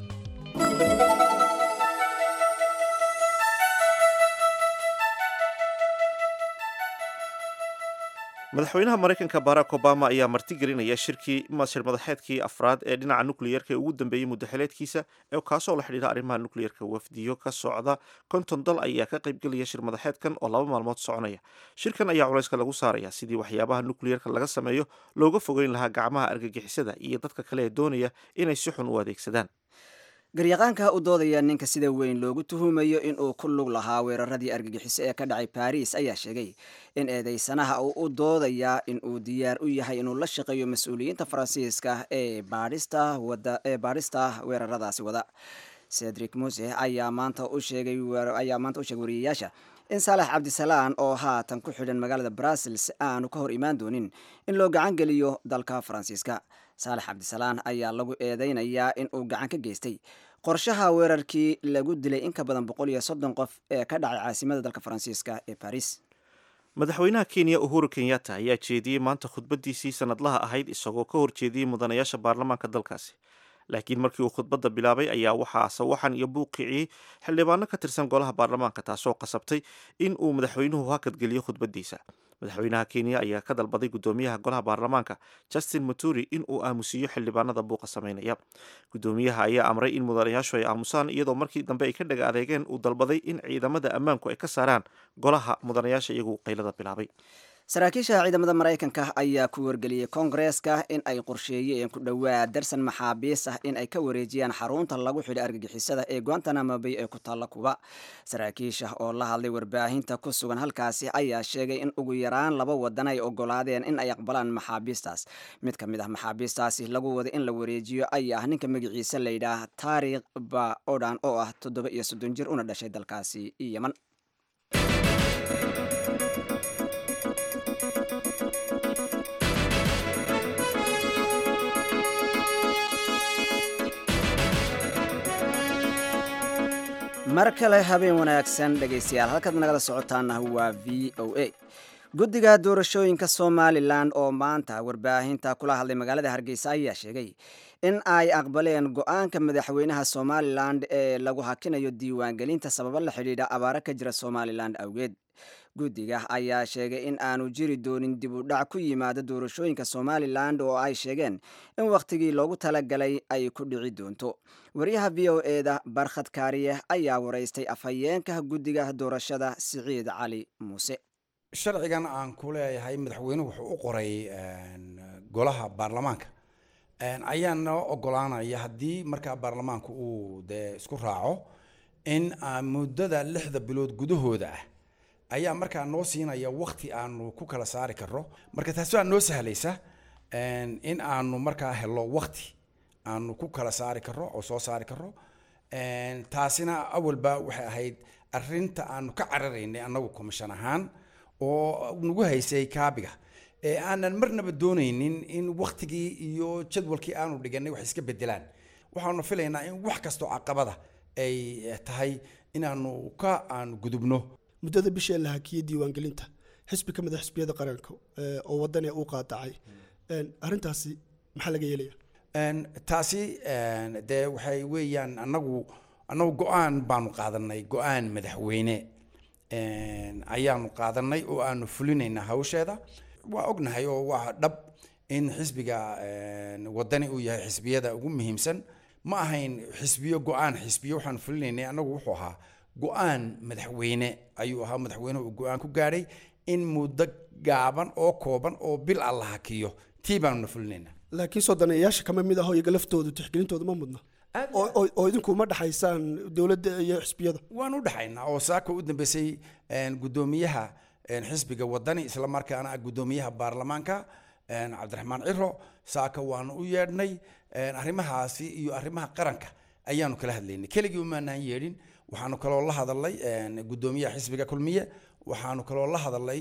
madaxweynaha maraykanka barack obama ayaa martigelinaya shirkii masir madaxeedkii afraad ee dhinaca nukliyerka ee ugu dambeeyey muddaxileedkiisa ee kaasoo la xidhiidha arrimaha nukliyerka wafdiyo ka socda konton dal ayaa ka qaybgelaya shir madaxeedkan oo laba maalmood soconaya shirkan ayaa culayska lagu saaraya sidii waxyaabaha nukliyerka laga sameeyo looga fogeyn lahaa gacmaha argagixisada iyo dadka kale ee doonaya inay si xun u adeegsadaan garyaqaanka u doodaya ninka sida weyn loogu tuhumayo inuu ku lug lahaa weeraradii argagixiso ee ka dhacay baris ayaa sheegay in eedeysanaha uu u doodayaa inuu diyaar u yahay inuu la shaqeeyo mas-uuliyiinta faransiiska ee baadhista weeraradaasi wada cedric muse ayaa maanta u sheegay wariyayaasha in saalax cabdisalaan oo haatan ku xidhan magaalada brussels aanu ka hor imaan doonin in loo gacan geliyo dalka faransiiska saalax cabdisalaan ayaa lagu eedeynayaa in uu gacan ka geystay qorshaha weerarkii lagu dilay in ka badan boqol iyo soddon qof ee ka dhacay caasimada dalka faransiiska ee baris madaxweynaha kenya uhuru kenyatta ayaa jeediyey maanta khudbadiisii sanadlaha ahayd isagoo ka horjeediyey mudanayaasha baarlamaanka dalkaasi laakiin markii uu khudbadda bilaabay ayaa waxaa sawaxan iyo buuq kiciyey xildhibaano ka tirsan golaha baarlamaanka taasoo qasabtay in uu madaxweynuhu hakadgeliyo khudbadiisa madaxweynaha kenya ayaa ka dalbaday gudoomiyaha golaha baarlamaanka justin muturi in uu aamusiiyo xildhibaanada buuqa sameynaya gudoomiyaha ayaa amray in mudanayaashu ay aamusaan iyadoo markii dambe ay ka dhaga adeegeen uu dalbaday in ciidamada ammaanku ay ka saaraan golaha mudanayaasha iyagu qaylada bilaabay saraakiisha ciidamada maraykanka ayaa ku wargeliyey koongareeska in ay qorsheeyeen ku dhowaad darsan maxaabiis ah in ay ka wareejiyaan xarunta lagu xidhay argagixisada ee guantanamo bay ee ku taalla kuba saraakiisha oo la hadlay warbaahinta ku sugan halkaasi ayaa sheegay in ugu yaraan laba wadan ay ogolaadeen in ay aqbalaan maxaabiistaas mid ka mid ah maxaabiistaasi lagu wada in la wareejiyo ayaa ah ninka magaciisa layidhaah taariikh ba odhan oo ah toddoba iyo soddon jir una dhashay dalkaasi yeman mar kale habeen wanaagsan dhegaystayaal halkaad nagala socotaana waa v o a guddiga doorashooyinka somalilan oo maanta warbaahinta kula hadlay magaalada hargeysa ayaa sheegay in ay aqbaleen go-aanka madaxweynaha somalilan ee lagu hakinayo diiwaangelinta sababo la xidhiidha abaaro ka jira somalilan awgeed guddiga ayaa sheegay in aanu jiri doonin dib u dhac ku yimaada doorashooyinka somalilan oo ay sheegeen in wakhtigii loogu talagalay ay ku dhici doonto wariyaha v o eda barkhad kaariye ayaa waraystay afhayeenka guddiga doorashada siciid cali muuse sharcigan aan ku leeyahay madaxweynuhu wuxuu u qoray golaha baarlamaanka ayaana ogolaanaya haddii markaa baarlamaanku uu dee isku raaco in muddada lixda bilood gudahooda ah ayaa markaa noo siinaya wakti aanu ku kala saari karno marka taasi waa noo sahlaysa in aanu markaa helo wakti aanu ku kala saari karno oo soo saari karno taasina awalba waxay ahayd arinta aanu ka cararaynay annagu commission ahaan oo nagu haysay kaabiga ee aanan marnaba doonaynin in waktigii iyo jadwalkii aanu dhiganay wax iska bedelaan waxaanu filaynaa in wax kastoo caqabada ay tahay inaanu ka aanu gudubno muddada bishii la hakiyey diiwaangelinta xisbi ka mid a xisbiyada qaranka oo wadani uu qaadacay arrintaasi maxaa laga yeelaya taasi dee waxay weeyaan annagu annagu go-aan baanu qaadanay go-aan madaxweyne ayaanu qaadanay oo aanu fulinaynaa hawsheeda waa ognahay oo waa dhab in xisbiga wadani uu yahay xisbiyada ugu muhiimsan ma ahayn xisbiyo go-aan xisbiyo waxaanu fulinaynay annagu wuxuu ahaa go-aan madaxweyne ayuu ahaa madaxweyne uu go-aan ku gaadhay in muddo gaaban oo kooban oo bil alla hakiyo tii baanuna fulinaynaa laakiin soo daneeyaasha kama mid ah iyaga laftoodu tixgelintooda ma mudna oo idinku ma dhexaysaan dowladda iyo xisbiyada waan u dhexaynaa oo saaka u dambeysay gudoomiyaha xisbiga wadani isla markaana ah gudoomiyaha baarlamaanka cabdiraxmaan ciro saaka waanu u yeedhnay arrimahaasi iyo arrimaha qaranka ayaanu kala hadlaynay keligii umaanaan yeedhin waxaanu kaloo la hadalnay gudoomiyaha xisbiga kulmiye waxaanu kaloo la hadalnay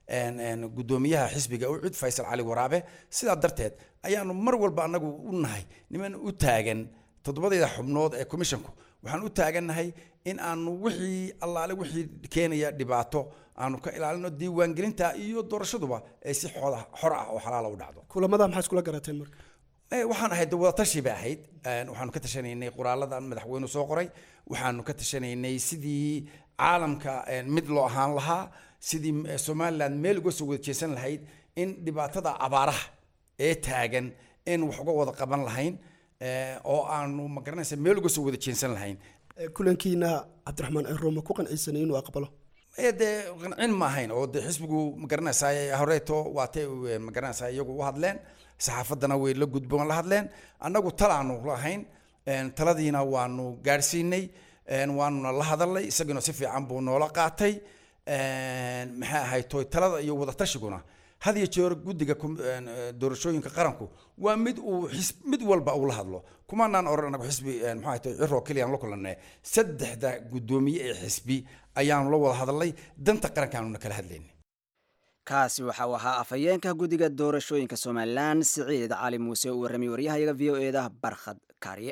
een, een, guddoomiyaha xisbiga ucud faysal cali waraabe sidaa darteed ayaanu mar walba anagu u nahay niman u taagan toddobadeeda xubnood ee commissionku waxaan u taagannahay in aanu wixii allaale wixii keenaya dhibaato aanu ka ilaalino diiwaangelinta iyo doorashaduba ay si xooda xor ah oo xalaala u dhacdo kulamada maxaa iskula garateen marka Eh, waxaan ahayd wadatashi bay ahayd Een, waxaanu ka tashanaynay qoraaladan madaxweynu soo qoray waxaanu ka tashanaynay sidii caalamka een, mid loo ahaan lahaa sidii eh, somaliland meel uga soo wada jeesan lahayd in dhibaatada abaaraha ee taagan in wax uga wada qaban lahayn eh, oo aanu magaranaysa meel uga soo wada jeensan lahayn Eh, kulankiina cabdiraxmaan ciro ma ku qanciisanay inuu aqbalo ee dee qancin ma ahayn oo dee xisbigu magaranaysaa horeeto waatay eh, magaranaysaa iyagu u hadleen saxaafaddana way la gudboon la hadleen annagu talaanu lahayn een, taladiina waanu gaadhsiinay een, waanuna la hadalnay isaguna si fiican buu noola qaatay een, maxay ahayd toy talada iyo wadatashigguna had iyo jeer guddiga kum- een, eh, doorashooyinka qaranku waa mid uu xis- mid walba uu la hadlo kumanaan oran anagu xisbi een, maxay ahayd toy ciroo keliyaan la kulanay saddexda guddoomiye ee xisbi ayaanu la wada hadalnay danta qarankaanuna kala hadlaynay kaasi waxa uu ahaa afhayeenka guddiga doorashooyinka somalilan siciid cali muuse uu warramay waryahayaga v o eda barkhad kaariye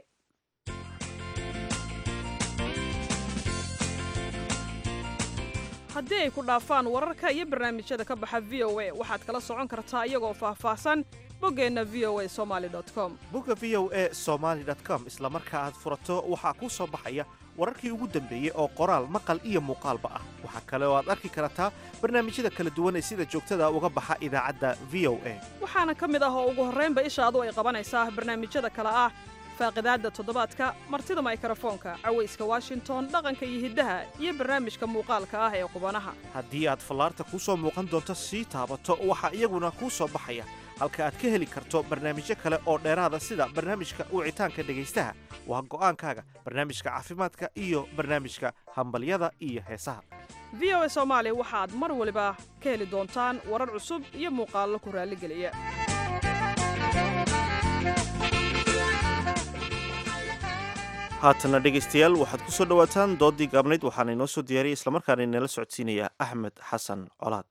haddii ay ku dhaafaan wararka iyo barnaamijyada ka baxa v o a waxaad kala socon kartaa iyagoo faahfaahsan boggeenna v o a somaali com bogga v o e somaly com isla marka aad furato waxaa kuu soo baxaya wararkii ugu dambeeyey oo qoraal maqal iyo muuqaalba ah waxaa kale oo aad arki kartaa barnaamijyada kala duwan ee sida joogtada uga baxa idaacadda v o a waxaana ka mid ah oo ugu horraynba ishaadu ay qabanaysaa barnaamijyada kale ah faaqidaadda toddobaadka martida maykrofoonka cawayska washington dhaqanka iyo hiddaha iyo barnaamijka muuqaalka ah ee qubanaha haddii aad fallaarta kuu soo muuqan doonto sii taabato waxaa iyaguna kuu soo baxaya halka aad ka heli karto barnaamijyo kale oo dheeraada sida barnaamijka wicitaanka dhegaystaha waa go'aankaaga barnaamijka caafimaadka iyo barnaamijka hambalyada iyo heesaha v o a soomaali waxaad mar waliba ka heli doontaan warar cusub iyo muuqaallo ku raalligeliya haatana dhegaystayaal waxaad ku soo dhowaataan dooddii gaabnayd waxaana inoo soo diyaariyay islamarkaana inala socodsiinaya axmed xasan colaad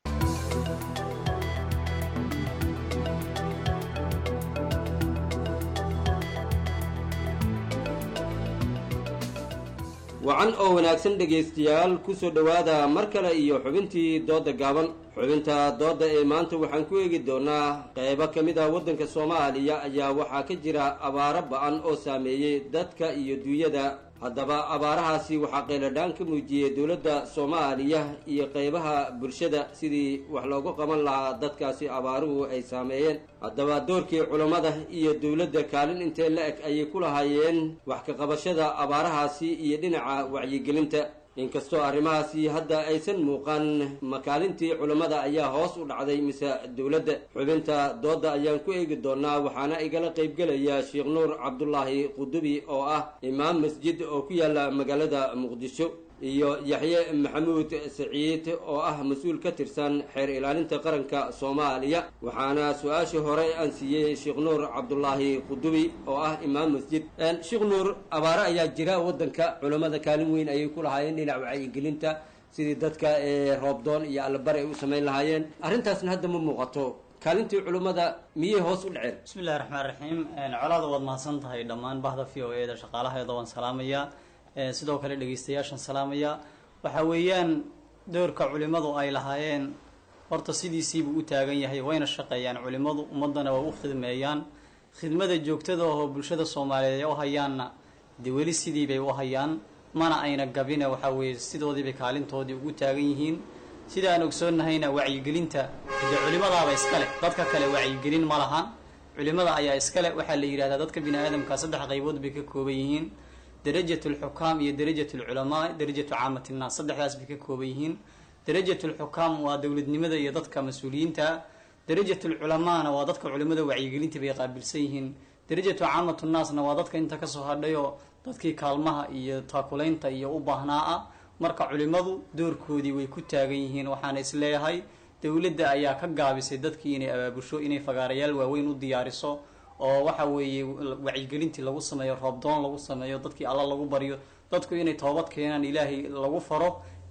wacan oo wanaagsan dhegaystayaal kusoo dhowaada mar kale iyo xubintii doodda gaaban xubinta doodda ee maanta waxaan ku eegi doonaa qeybo ka mid ah waddanka soomaaliya ayaa waxaa ka jira abaaro ba-an oo saameeyey dadka iyo duunyada haddaba abaarahaasi waxaa qayladhaan ka muujiyey dowladda soomaaliya iyo qeybaha bulshada sidii wax loogu qaban lahaa dadkaasi abaaruhu ay saameeyeen haddaba doorkii culammada iyo dowladda kaalin intee la eg ayay ku lahaayeen wax ka qabashada abaarahaasi iyo dhinaca wacyigelinta inkastoo arrimahaasi hadda aysan muuqan makaalintii culammada ayaa hoos u dhacday mise dowladda xubinta doodda ayaan ku eegi doonaa waxaana igala qaybgelaya sheekh nuur cabdulaahi qudubi oo ah imaam masjid oo ku yaala magaalada muqdisho iyo yaxye maxamuud saciid oo ah mas-uul ka tirsan xeer ilaalinta qaranka soomaaliya waxaana su-aashii hore aan siiyey sheekh nuur cabdulaahi qudubi oo ah imaam masjid sheekh nuur abaaro ayaa jira waddanka culammada kaalin weyn ayay ku lahaayeen dhinac wacyigelinta sidii dadka ee roobdoon iyo allabari ay u samayn lahaayeen arrintaasna hadda ma muuqato kaalintii culummada miyay hoos u dhaceen bismillahi raxmaan raxiim colaada waad mahadsan tahay dhammaan bahda v o e da shaqaalaheeda waan salaamayaa sidoo kale dhegeystayaashan salaamaya waxa weeyaan doorka culimadu ay lahaayeen horta sidiisiibuu u taagan yahay wayna shaqeeyaan culimadu ummadana waa u khidmeeyaan khidmada joogtada oo bulshada soomaaliyeed ay u hayaanna dee weli sidiibay u hayaan mana ayna gabine waxa weeye sidoodiibay kaalintoodii ugu taagan yihiin sida aan ogsoonnahayna wacyigelinta dee culimadaaba iskale dadka kale wacyigelin ma lahan culimada ayaa iskale waxaa la yidhahdaa dadka bini aadamka saddex qaybood bay ka kooban yihiin darajat lxukaam iyo darajat lculamaa darajatu caamat innaas saddexdaas bay ka kooban yihiin darajat lxukaam waa dowladnimada iyo dadka mas-uuliyiinta darajat lculamaana waa dadka culimada wacyigelinta bay qaabilsan yihiin darajatu caamat nnaasna waa dadka inta kasoo hadhayoo dadkii kaalmaha iyo taakulaynta iyo u baahnaa ah marka culimadu doorkoodii way ku taagan yihiin waxaana isleeyahay dowladda ayaa ka gaabisay dadkii inay abaabusho inay fagaarayaal waaweyn u diyaariso oo waxa weeye wacyigelintii lagu sameeyo roobdoon lagu sameeyo dadkii alla lagu baryo dadku inay toobad keenaan ilaahay lagu faro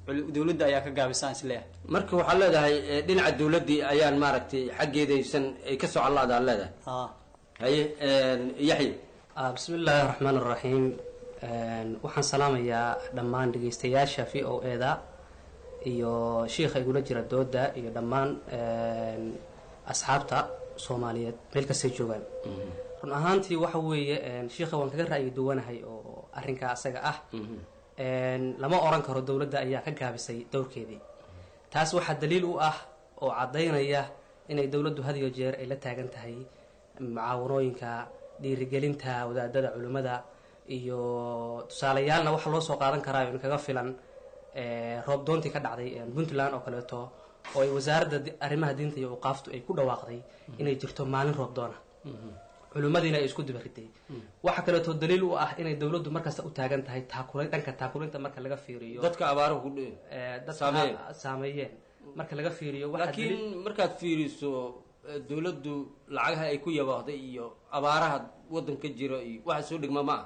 cul- dowladda ayaa ka gaabisaan isleeyahay marka waxaad leedahay eh, dhinaca dowladdii ayaan maaragtay xaggeedaysan ay ka socon laadaad leedahay haye yaxya Ah, bismi illaahi raxmaan raxiim waxaan salaamayaa dhammaan dhegeystayaasha v o e da iyo shiikha igula jira dooda iyo dhammaan een, asxaabta soomaaliyeed meel kastay joogaan run ahaantii waxa weeye een, shiikha waan kaga ra'yi duwanahay oo arrinkaa asaga ah Een, lama oran karo dowladda ayaa ka gaabisay dowrkeedii taas waxaa daliil u ah oo caddaynaya inay dowladdu had iyo jeer ay la taagan tahay mucaawanooyinka dhiirigelinta wadaadada culimmada iyo tusaalayaalna waxaa loo soo qaadan karaa in kaga filan ee, roob doontii ka dhacday ee, puntland oo kaleeto oo ay wasaaradda di- arrimaha diinta iyo uqaaftu ay ku dhawaaqday inay jirto maalin roob doona culimmadiina ay isku diba riday waxaa kaleeto daliil u ah inay dowladdu markasta u taagan tahay taakula dhanka taakulinta marka laga fiiriyo dadka abaaruhu ku dhi- ee, dadka saameeyeen. ha- saameeyeen marka laga fiiriyo waxaa daliil- laakiin markaad fiiriso eh, dowladdu lacagaha ay ku yabaahday iyo abaaraha waddanka jira iyo waxa soo dhigma ma ah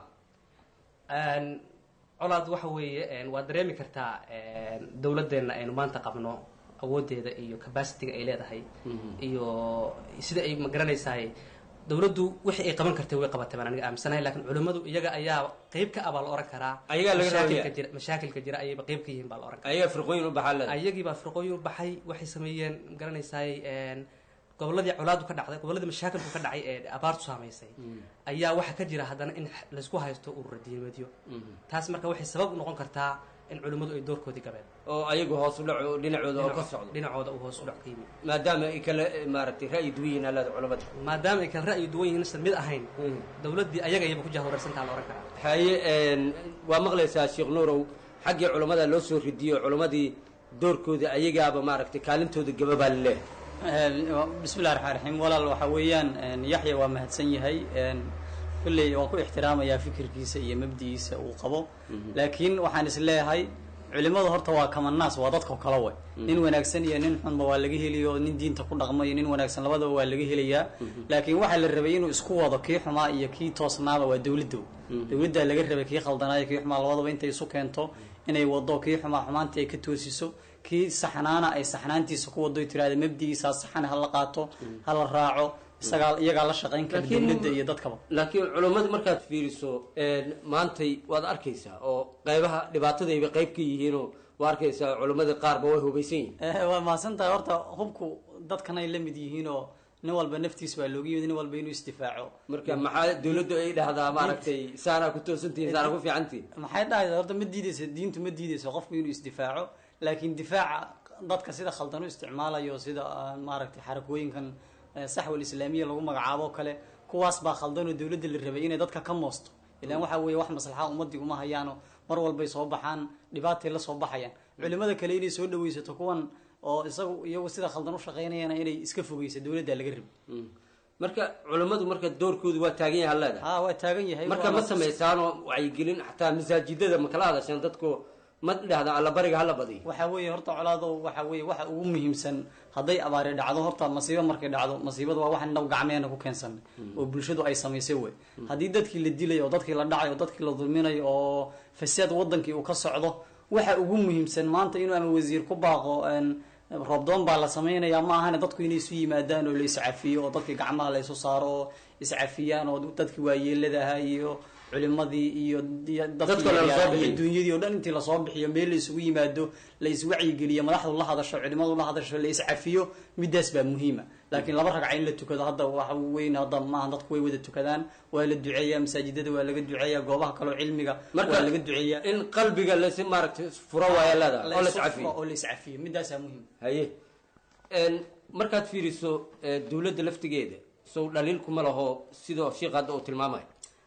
Een, colaad waxa weeye een, waad dareemi kartaa een, dowladeenna aynu maanta qabno awoodeeda iyo capacityga ay leedahay iyo sida ay magaranaysaay dowladdu wixii ay qaban kartay way qabatay baan aniga aaminsanahay laakiin culimmadu iyaga ayaa qeyb ka ah baa la oran karaa Ayagaa laga mashaakilka rabaya. jira mashaakilka jira ayayba qeyb ka yihiin baa la oran karaa ayagaa firqooyin u baxaa leedahay ayagii baa firqooyin u baxay waxay sameeyeen magaranaysaay een, gobolladii colaadu ka dhacday gobolladii mashaakilku ka dhacay ee abaartu saamaysay ayaa waxaa ka jira haddana in laysku haysto urura diimeedyo taas marka waxay sabab u noqon kartaa in culimmadu ay doorkoodii gabeen oo ayagu hoos u dhaco dhinacooda oo ka socdo dhinacooda uu hoos u dhac ka yimi maadaama ay kala eh, maaragtay ra'yi duwan yihiin leeda culamada maadaama ay kala ra'yi duwan yihiin isan mid ahayn dowladdii ayaga ayaba ku jahwareersantaa la oran karaa haye een, waa maqlaysaa sheekh nuurow xaggii culammada loo soo ridiyo culammadii doorkooda ayagaaba maaragtay kaalintooda gababaa laleeyahay bismillahi raxmaan raxiim walaal waxaa weeyaan een, yaxya waa mahadsan yahay een, kolley waan ku ixtiraamayaa fikirkiisa iyo mabdigiisa uu qabo laakiin waxaan is leeyahay culimadu horta waa kamanaas waa dadka kala way nin wanaagsan iyo nin xunba waa laga heliyo nin diinta ku dhaqma iyo nin wanaagsan labadaba waa laga helayaa laakiin waxaa la rabay inuu isku wado kii xumaa iyo kii toosnaaba waa dowladda dowladdaa laga rabay kii khaldanaayo kii xumaa labadaba intay isu keento inay wado kii xumaa xumaantii ay ka toosiso kii saxnaana ay saxnaantiisa ku wado tiraada mabdigiisaa saxan ha la qaato ha la raaco isagaa iyagaa la shaqayn kara Laakiin- dowladda iyo dadkaba laakiin culammadu markaad fiiriso een, maantay waad arkaysaa oo qaybaha dhibaatadayba qayb ka yihiinoo waa arkaysaa culammadii qaarba way hubaysan yihiin Eh, waa mahadsan tahay horta hubku dadkan ay la mid yihiin oo nin walba naftiis waa looga yimid nin walba inuu isdifaaco marka maxaa dowladdu ay dhahdaa maaragtay saanaa ku toosantihin saanaa ku fiicantihin maxay dhahaysa horta ma diideysa diintu ma diideyso qofku inuu isdifaaco laakiin difaaca dadka sida khaldan u isticmaalayo sida ah, maaragtay xarakooyinkan eh, saxwa islaamiya lagu magacaabo oo kale kuwaas baa khaldan oo dowladda la rabay inay dadka ka moosto ilaan waxa weeye wax maslaxa ummadii uma hayaano mar walbay soo baxaan dhibaatay la soo baxayaan culimada kale inay soo dhaweysato kuwan oo isagu iyagu sida khaldan u shaqaynayana inay iska fogeysa dowladda laga rabay marka culammadu marka doorkoodu waa taagan yahay leedahay ha waa taagan yahay marka ma samaysaanoo wacyigelin xataa masaajidada ma kala hadashaan dadku ma dhahda alla bariga hala badiyo waxaa weeye horta colaado waxaa weeye waxa ugu muhiimsan hadday abaari dhacdo horta masiibo markay dhacdo masiibada waa wax inagu gacmeena ku keensanay oo bulshadu ay samaysay wey haddii dadkii la dilayo oo dadkii la dhacayo oo dadkii la dulminayo oo fasaad wadankii uu ka socdo waxa ugu muhiimsan maanta inuu ama wasiir ku baaqo een, roobdoon baa la samaynayaa ma ahane dadku inay isu yimaadaan oo la iscafiyo oo dadkii gacmaha la isu saaro oo iscafiyaan oo dadkii waayeeladaha iyo culimadii iyo iyo Dadka la soo iyo bixiyo. dunyadii oo dhan intii lasoo bixiyo meel la isugu yimaado la iswacyigeliyo madaxdu la hadasho culimadu la hadasho la iscafiyo midaas baa muhiima laakiin laba ragca in la tukado hadda waxa weyn hadda maaha dadku way wada tukadaan waa la duceeyaa masaajidada waa laga duceeyaa goobaha kaleo cilmiga Marka- waa laga duceeyaa in qalbiga las maaragtay furo waaya leedahay oo la isu iscafiyo furo oo la iscafiyo midaasaa muhiim haye Een, markaad fiiriso eh, dowladda laftigeeda sow dhaliil kuma laho sidoo sheekh hadda uu tilmaamayo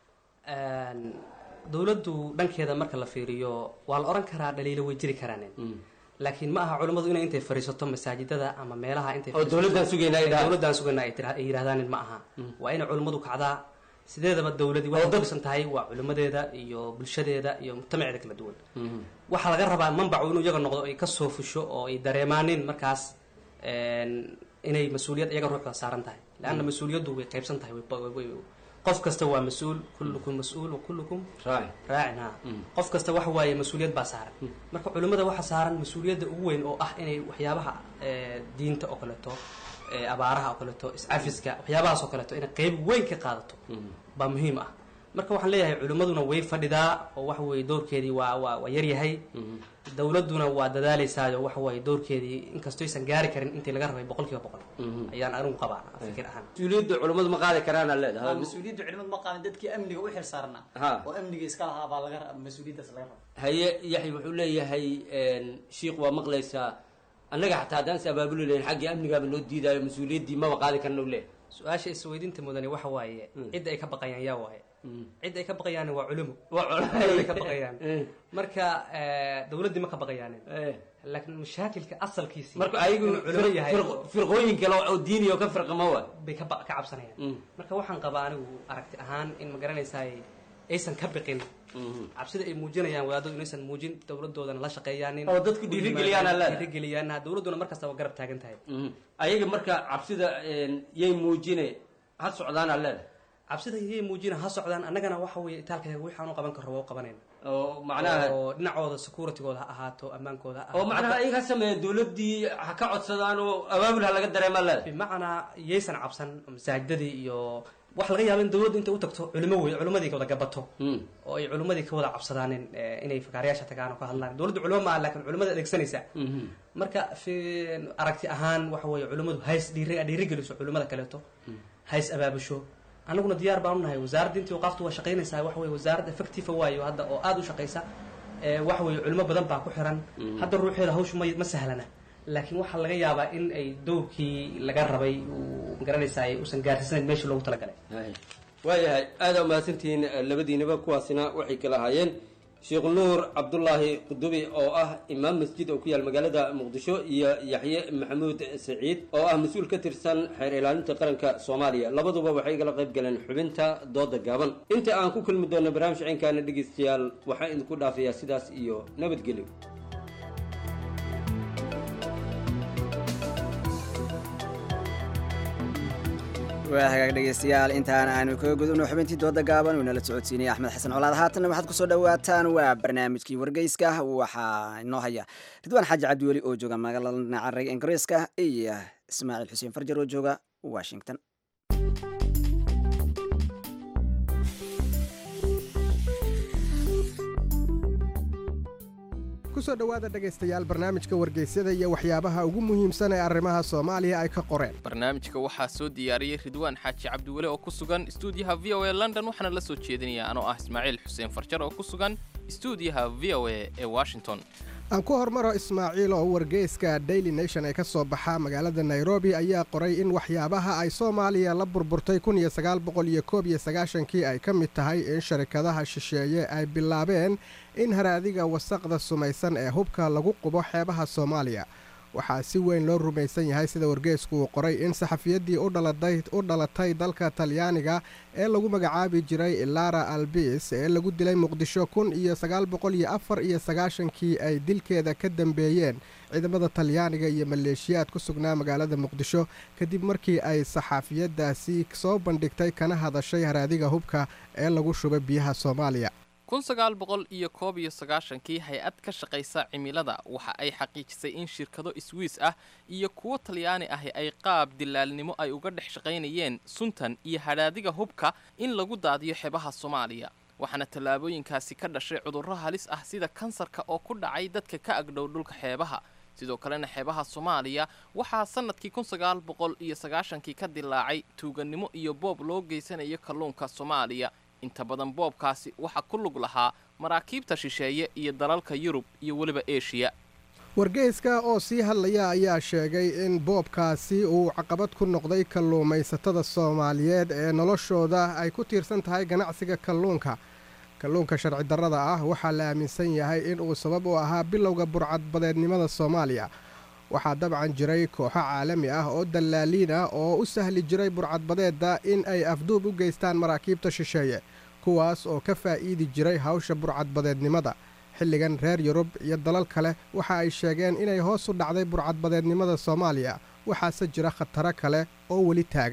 Een, dowladdu dhankeeda marka la fiiriyo waa la oran karaa dhaliilo way jiri karaan laakiin ma aha culimmadu inay intay fadhiisato masaajidada ama meelaha intay Oo fadhiisato- dowladdan sugaynaa ay dhahaan. dowladdan sugaynaa ay tira- ay yidhahdaan ma aha waa inay culimmadu kacdaa sideedaba dowladii waxay kusan tahay waa culimadeeda iyo bulshadeeda iyo mujtamaceeda kala duwan waxaa laga rabaa manbacu inuu iyaga noqdo ay kasoo fusho oo ay dareemaanin markaas een, inay mas-uuliyad iyaga ruuxda saaran tahay leanna mas-uuliyaddu way qaybsan tahay way- way- way- qof kasta waa mas-uul kullukum mas-uul wa kullukum raaci raacin ha qof kasta waxa waaye mas-uuliyad baa saaran marka culimmada waxa saaran mas-uuliyadda ugu weyn oo ah inay waxyaabaha eh, diinta oo kaleeto eh, abaaraha oo kaleeto iscafiska waxyaabahaas oo kaleeto inay qeyb weyn ka qaadato baa muhiim ah marka waxaan leeyahay culimmaduna way fadhidaa oo waxa weeye doorkeedii waa waa waa yaryahay dowladduna waa dadaaleysaayoo waxa waaye doorkeedii inkastoo aysan gaari karin intii laga rabay boqol kiiba boqol ayaan anigu qabaa fikir ahaan mas-uuliyadda culimmadu ma qaadi karaana leedahay mas-uuliyadda culimadu ma qaadan dadkii amniga u xil saarnaa Ha. oo amniga iska lahaa baa laga ra- mas-uuliyaddaas laga raba haye yaxya wuxuu leeyahay shiikh waa maqlaysaa annaga xataa haddaan is abaabuli lahayn xaggii amnigaaba noo diidaayo mas-uuliyaddii maba qaadi karna u leeyahay su-aasha isweydiinta mudani waxa waaye cidda ay ka baqayaan yaa waaye cidda ay ka baqayaan waa culimo Waa culimo. Dowladda ay ka baqayaan marka eh, dowladdii ma ka baqayaanin laakiin mashaakilka asalkiisii marka ayagu inuu culimo fir- yahay fir- firqooyin kale oo diini oo ka firqama waa bay ka ba- ka cabsanayaan marka waxaan qabaa anigu aragti ahaan in ma garanaysaay aysan ka biqin cabsida ay muujinayaan wadaadadu inaysan muujin dowladoodana la shaqeeyaanin Oo dadku dhiirigeliyaan aad leedahay. dhiirigeliyaan dowladduna markasta waa garab taagan tahay ayaga marka cabsida yay muujine ha socdaana leedahay cabsida yay muujina ha socdaan annagana waxa weeye itaalkayaga wixaan u qaban karo waa u qabanayna oo macnaha oo dhinacooda securitygooda ha ahaato ammaankooda ha oo ahaato. macnaha ayaga ha sameeya dowladdii ha ka codsadaan oo abaabul ha laga dareema leedahay bimacnaa yaysan cabsan masaajidadii iyo wax laga yaabo in dowladdu inta u tagto culimo wey culimadii ka wada gabato oo ay culimadii ka wada cabsadaanin eh, inay fakaarayaasha tagaan oo ka hadlaan dowladdu culimo ma aha laakiin culimada adeegsanaysa marka fi aragti ahaan waxa weeye culimmadu hays dhiiri dhiirigeliso culimada kaleeto hays abaabusho anaguna diyaar baanu nahay wasaaradda intii waqaaftu waa shaqaynaysaa waxa weye wasaarad effective waayo hadda oo aada u shaqaysa Eh, waxa weeye culimo badan baa ku xiran hadda ruuxeeda hawshu ma ma sahlana laakiin waxaa laga yaabaa in ay dowrkii laga rabay uu magaranaysaa uusan gaarsiisanayn meeshii loogu talagalay waayahay aada umahadsantihiin labadiinaba kuwaasina waxay kala ahaayeen sheekh nuur cabdulaahi qudubi oo ah imaam masjid oo ku yaal magaalada muqdisho iyo yaxye maxamuud saciid oo ah mas-uul ka tirsan xeer ilaalinta qaranka soomaaliya labaduba waxay igala qayb galeen xubinta dooda gaaban inta aan ku kulmi doono barnaamij ciinkaana dhegeystayaal waxaan idinku dhaafayaa sidaas iyo nabadgelyo waa hagaag dhegeystayaal intaan aanu kaga gudubno xubintii dooda gaaban uu nala socodsiinaya axmed xasan colaad haatanna waxaad kusoo dhawaataan waa barnaamijkii wargeyska waxaa inoo haya ridwaan xaaji cabdiweli oo jooga magaalada nacaray ingiriiska iyo ismaaciil xuseen farjar oo jooga washington kusoo dhowaada dhegaystayaal barnaamijka wargeysyada iyo waxyaabaha ugu muhiimsan ee arrimaha soomaaliya ay ka qoreen barnaamijka waxaa soo diyaariyey ridwaan xaaji cabdiwele oo ku sugan istuudiyaha v o a london waxaana la soo jeedinaya anoo ah ismaaciil xuseen farjar oo ku sugan istuudiyaha v o a ee washington aan ku hormaro ismaaciil oo wargeyska daily nation ee ka soo baxa magaalada nairobi ayaa qoray in waxyaabaha ay soomaaliya la burburtay kii ay ka mid tahay in sharikadaha shisheeye ay bilaabeen in haraadiga wasaqda sumaysan ee hubka lagu qubo xeebaha soomaaliya waxaa si weyn loo rumaysan yahay sida wargeysku uu qoray in saxafiyaddii u dhalatay dalka talyaaniga ee lagu magacaabi jiray ilara albis ee lagu dilay muqdisho kun iyo sagaal boqol iyo afar iyo sagaashankii ay dilkeeda ka dambeeyeen ciidamada talyaaniga iyo maleeshiyaad ku sugnaa magaalada muqdisho kadib markii ay saxaafiyaddaasi soo bandhigtay kana hadashay haraadiga hubka ee lagu shubay biyaha soomaaliya kun sagaal boqol iyo koob iyo sagaashankii hay-ad ka shaqaysa cimilada waxa ay xaqiijisay in shirkado iswiis ah iyo kuwo talyaani ahi ay qaab dilaalnimo ay uga dhex shaqaynayeen suntan iyo hadhaadiga hubka in lagu daadiyo xeebaha soomaaliya waxaana tallaabooyinkaasi ka dhashay cudurro halis ah sida kansarka oo ku dhacay dadka ka agdhow dhulka xeebaha sidoo kalena xeebaha soomaaliya waxaa sannadkii kun sagaal boqol iyo sagaashankii ka dilaacay tuugannimo iyo boob loo geysanayo kalluunka soomaaliya inta badan boobkaasi waxaa ku lug lahaa maraakiibta shisheeye iyo dalalka yurub iyo weliba eshiya wargeyska oo sii hadlaya ayaa sheegay in boobkaasi uu caqabad ku noqday kalluumaysatada soomaaliyeed ee noloshooda ay ku tiirsan tahay ganacsiga kalluunka kalluunka sharci darrada ah waxaa la aaminsan yahay in uu sabab u ahaa bilowga burcadbadeednimada soomaaliya waxaa dabcan jiray kooxo caalami ah oo dallaaliin ah oo u sahli jiray burcadbadeedda in ay afduub u geystaan maraakiibta shisheeye kuwaas oo ka faa'iidi jiray hawsha burcadbadeednimada xilligan reer yurub iyo dalal kale waxa ay sheegeen inay hoos u dhacday burcadbadeednimada soomaaliya waxaase jira khataro kale oo weli taagan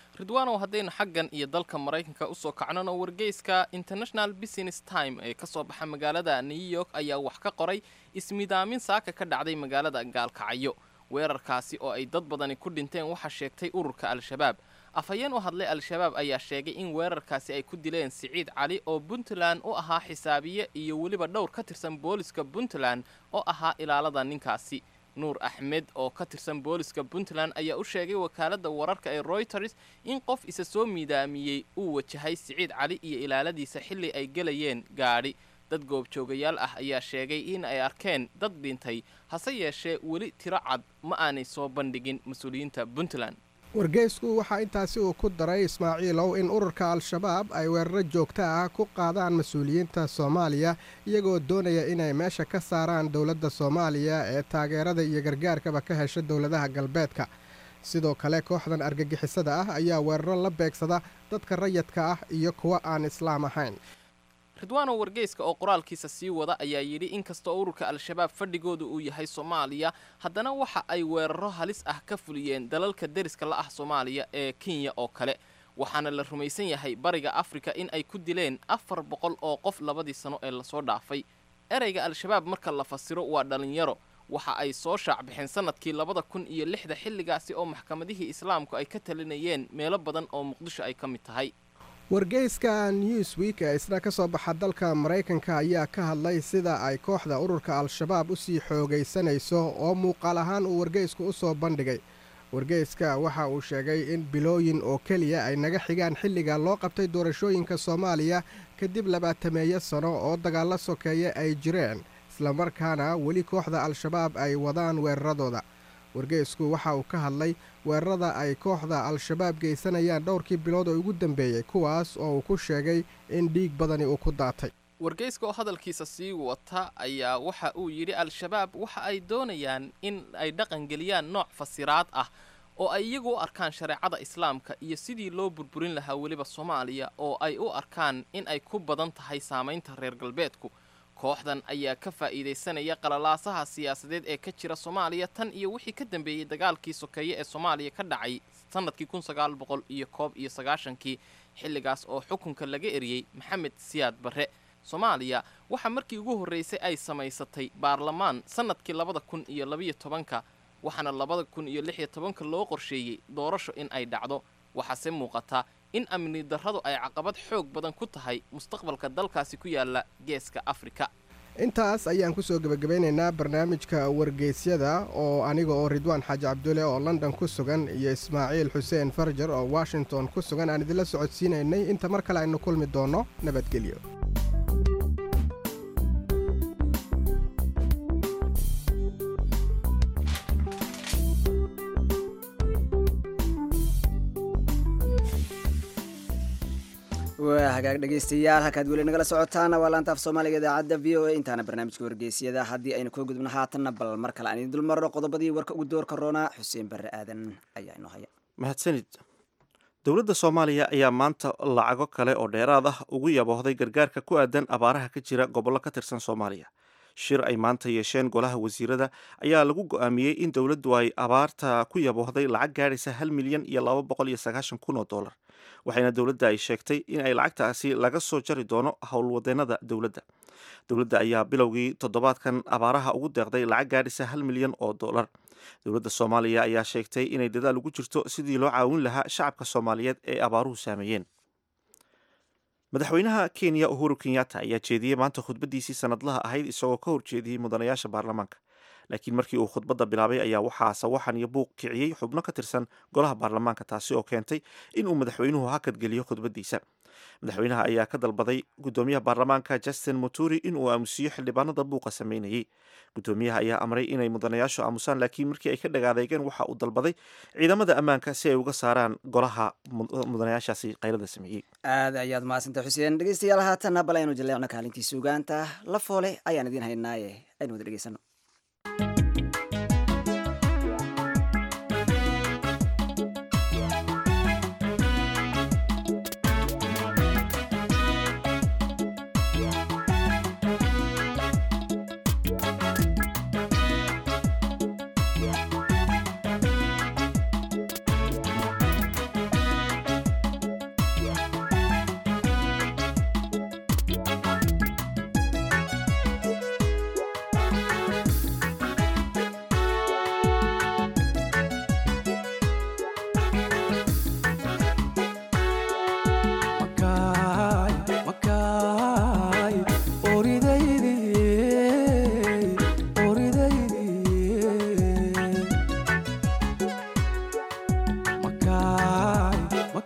ridwaanow haddaynu xaggan iyo dalka maraykanka usoo kacnona wargeyska international business time ee ka soo baxa magaalada new york ayaa wax ka qoray ismidaamin saaka ka dhacday magaalada gaalkacyo weerarkaasi oo ay dad badani ku dhinteen waxaa sheegtay ururka al-shabaab afhayeen u hadlay al-shabaab ayaa sheegay in weerarkaasi ay ku dileen siciid cali oo puntland u ahaa xisaabiye iyo weliba dhowr ka tirsan booliska puntland oo ahaa ilaalada ninkaasi nuur axmed oo ka tirsan booliska puntland ayaa u sheegay wakaaladda wararka ee royters in qof isa soo miidaamiyey uu wajahay siciid cali iyo ilaaladiisa xilli ay gelayeen gaadhi dad goobjoogayaal ah ayaa sheegay in ay arkeen dad dhintay hase yeeshee weli tiro cad ma aanay soo bandhigin mas-uuliyiinta puntland wargeysku waxaa intaasi uu ku daray ismaaciilow in ururka al-shabaab ay weeraro joogto ah ku qaadaan mas-uuliyiinta soomaaliya iyagoo doonaya inay meesha ka saaraan dowladda soomaaliya ee taageerada iyo gargaarkaba ka hesha dowladaha galbeedka sidoo kale kooxdan argagixisada ah ayaa weeraro la beegsada dadka rayadka ah iyo kuwa aan islaam ahayn ridwaano wargeyska oo qoraalkiisa sii wada ayaa yidhi inkastoo ururka al-shabaab fadhigooda uu yahay soomaaliya haddana waxa ay weeraro halis ah ka fuliyeen dalalka deriska la ah soomaaliya ee kenya oo kale waxaana la rumaysan yahay bariga afrika in ay ku dileen afar boqol oo qof labadii sano ee lasoo dhaafay ereyga al-shabaab marka la fasiro waa dhalinyaro waxa ay soo shaacbixeen sanadkii labada kun iyo lixda xilligaasi oo maxkamadihii islaamku ay ka talinayeen meelo badan oo muqdisho ay ka mid tahay wargeyska newsweek ee isna ka soo baxa dalka maraykanka ayaa ka hadlay sida ay kooxda ururka al-shabaab usii xoogaysanayso oo muuqaal ahaan uu wargeysku u soo bandhigay wargeyska waxa uu sheegay in bilooyin oo keliya ay naga xigaan xilliga loo qabtay doorashooyinka soomaaliya kadib labaatameeyo sano oo dagaallo sokeeye ay jireen islamarkaana weli kooxda al-shabaab ay wadaan weeraradooda wargeysku waxa uu ka hadlay weerarada ay kooxda al-shabaab geysanayaan dhowrkii bilood oo ugu dambeeyey kuwaas oo uu ku sheegay in dhiig badani uu ku daatay wargeyska oo hadalkiisa sii wata ayaa waxa uu yidhi al-shabaab waxa ay doonayaan in ay dhaqangeliyaan nooc fasiraad ah oo ay iyagu u arkaan shareecada islaamka iyo sidii loo burburin lahaa weliba soomaaliya oo ay u arkaan in ay ku badan tahay saamaynta reer galbeedku kooxdan ayaa ka faa'iidaysanaya qalalaasaha siyaasadeed ee ka jira soomaaliya tan iyo wixii ka dambeeyey dagaalkii sokeeye ee soomaaliya ka dhacay sannadkii kun sagaal boqol iyo koob iyo sagaashankii xilligaas oo xukunka laga eriyey maxamed siyaad barre soomaaliya waxaa markii ugu horraysay ay samaysatay baarlamaan sannadkii labada kun iyo labiyo tobanka waxaana labada kun iyo lix iyo tobanka loo qorsheeyey doorasho in ay dhacdo waxaase muuqata in amni darradu ay caqabad xoog badan ku tahay mustaqbalka dalkaasi ku yaala geeska afrika intaas ayaan ku soo gebagabaynaynaa barnaamijka wargeysyada oo aniga oo ridwaan xaaji cabdulle oo london ku sugan iyo ismaaciil xuseen farjar oo washington ku sugan aan idinla socodsiinaynay inta mar kale aynu kulmi doonno nabadgelyo waa hagaag dhegaystayaal halkaad weli nagala socotaana waa laanta af soomaaliga idaacadda v o a intaana barnaamijka wargeysyada haddii aynu ka gudubno haatanna bal mar kale aan idin dulmarno qodobadii warka ugu doorka roona xuseen barre aadan ayaa inoo haya mahadsanid dowladda soomaaliya ayaa maanta lacago kale oo dheeraad ah ugu yaboohday gargaarka ku aadan abaaraha ka jira gobollo ka tirsan soomaaliya shir ay maanta yeesheen golaha wasiirada ayaa lagu go-aamiyey in dowladdu ay abaarta ku yaboohday lacag gaadhaysa hal milyan iyo laba boqol iyo sagaashan kun oo dollar waxayna dowladda ay sheegtay in ay lacagtaasi laga soo jari doono howlwadeenada dowladda dowladda ayaa bilowgii toddobaadkan abaaraha ugu deeqday lacag gaadhaysa hal milyan oo dollar dowladda soomaaliya ayaa sheegtay inay dadaal ugu jirto sidii loo caawin lahaa shacabka soomaaliyeed ee abaaruhu saameeyeen madaxweynaha kenya uhuru kenyatta ayaa jeediyey maanta khudbadiisii sanadlaha ahayd isagoo ka horjeediyey mudanayaasha baarlamaanka laakiin markii uu khudbadda bilaabay ayaa waxaa sawaxan iyo buuq kiciyey xubno ka tirsan golaha baarlamaanka taasi oo keentay inuu madaxweynuhu hakadgeliyo khudbadiisa madaxweynaha ayaa ka dalbaday gudoomiyaha baarlamaanka justin muturi inuu aamusiyo xildhibaanada buuqa sameynayey gudoomiyaha ayaa amray inay mudanayaashu aamusaan laakiin markii ay ka dhagaadeegeen waxa uu dalbaday ciidamada ammaanka si ay uga saaraan golaha mudanayaashaasi qaylada sameeyey aad ayaad mahadsantay xuseen dhegeystayaal haatanna bal aynu jaleecno kaalintii suugaanta la foole ayaan idiin haynaaye aynu wada dhegeysano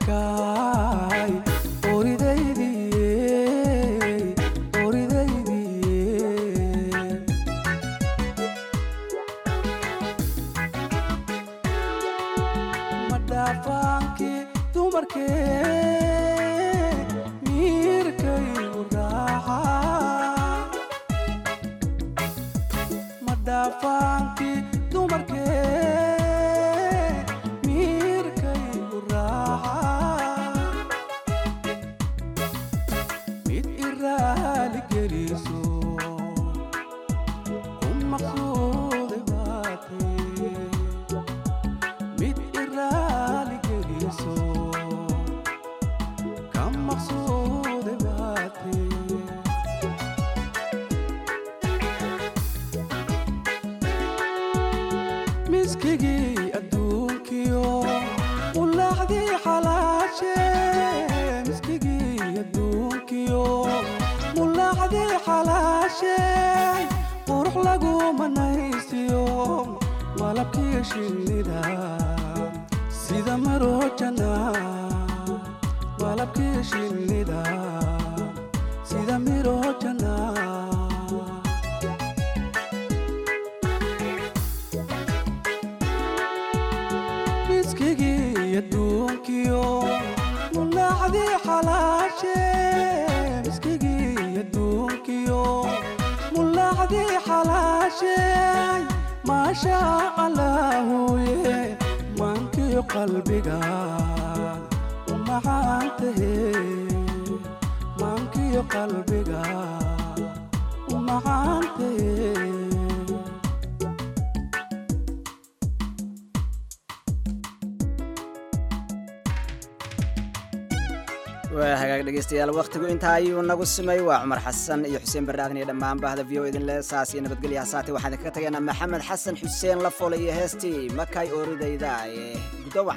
makaay oridaydii oridaydii madhaafaankii dumarkee miirkaygu raaca madhaafaankii dumarkee miirkaygu raaca mid iraali geliso ku maqsuuday baatee mid iraali geliso ka maqsuuday baatee miskigii adduunkiyo ulaaxdii xalaashe miskigii adduunkiyo mulaaxdii xalaashe qurux lagu manaysiyo malabkii shinnida sida marojana malabkii shinnida sida mirojana miskigii adduunkiyo mulaaxdii xalaashe miskigii adduunkiyo mulaaxdii xalaashe maasha allaahuye maankiyo qalbiga u macaantahe maankiyo qalbiga u macaantahe waa hagaag dhegeystayaal wakhtigu intaa ayuu nagu sumay waa cumar xasan iyo xuseen baraadan iyo dhammaan bahda v o idinle saas iyo nabadgelya hasaate waxaan idinkaga tagaynaa maxamed xasan xuseen la folay iyo heestii makay ooridayda ee gudowacan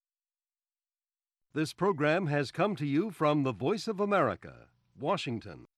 This program has come to you from the Voice of America, Washington.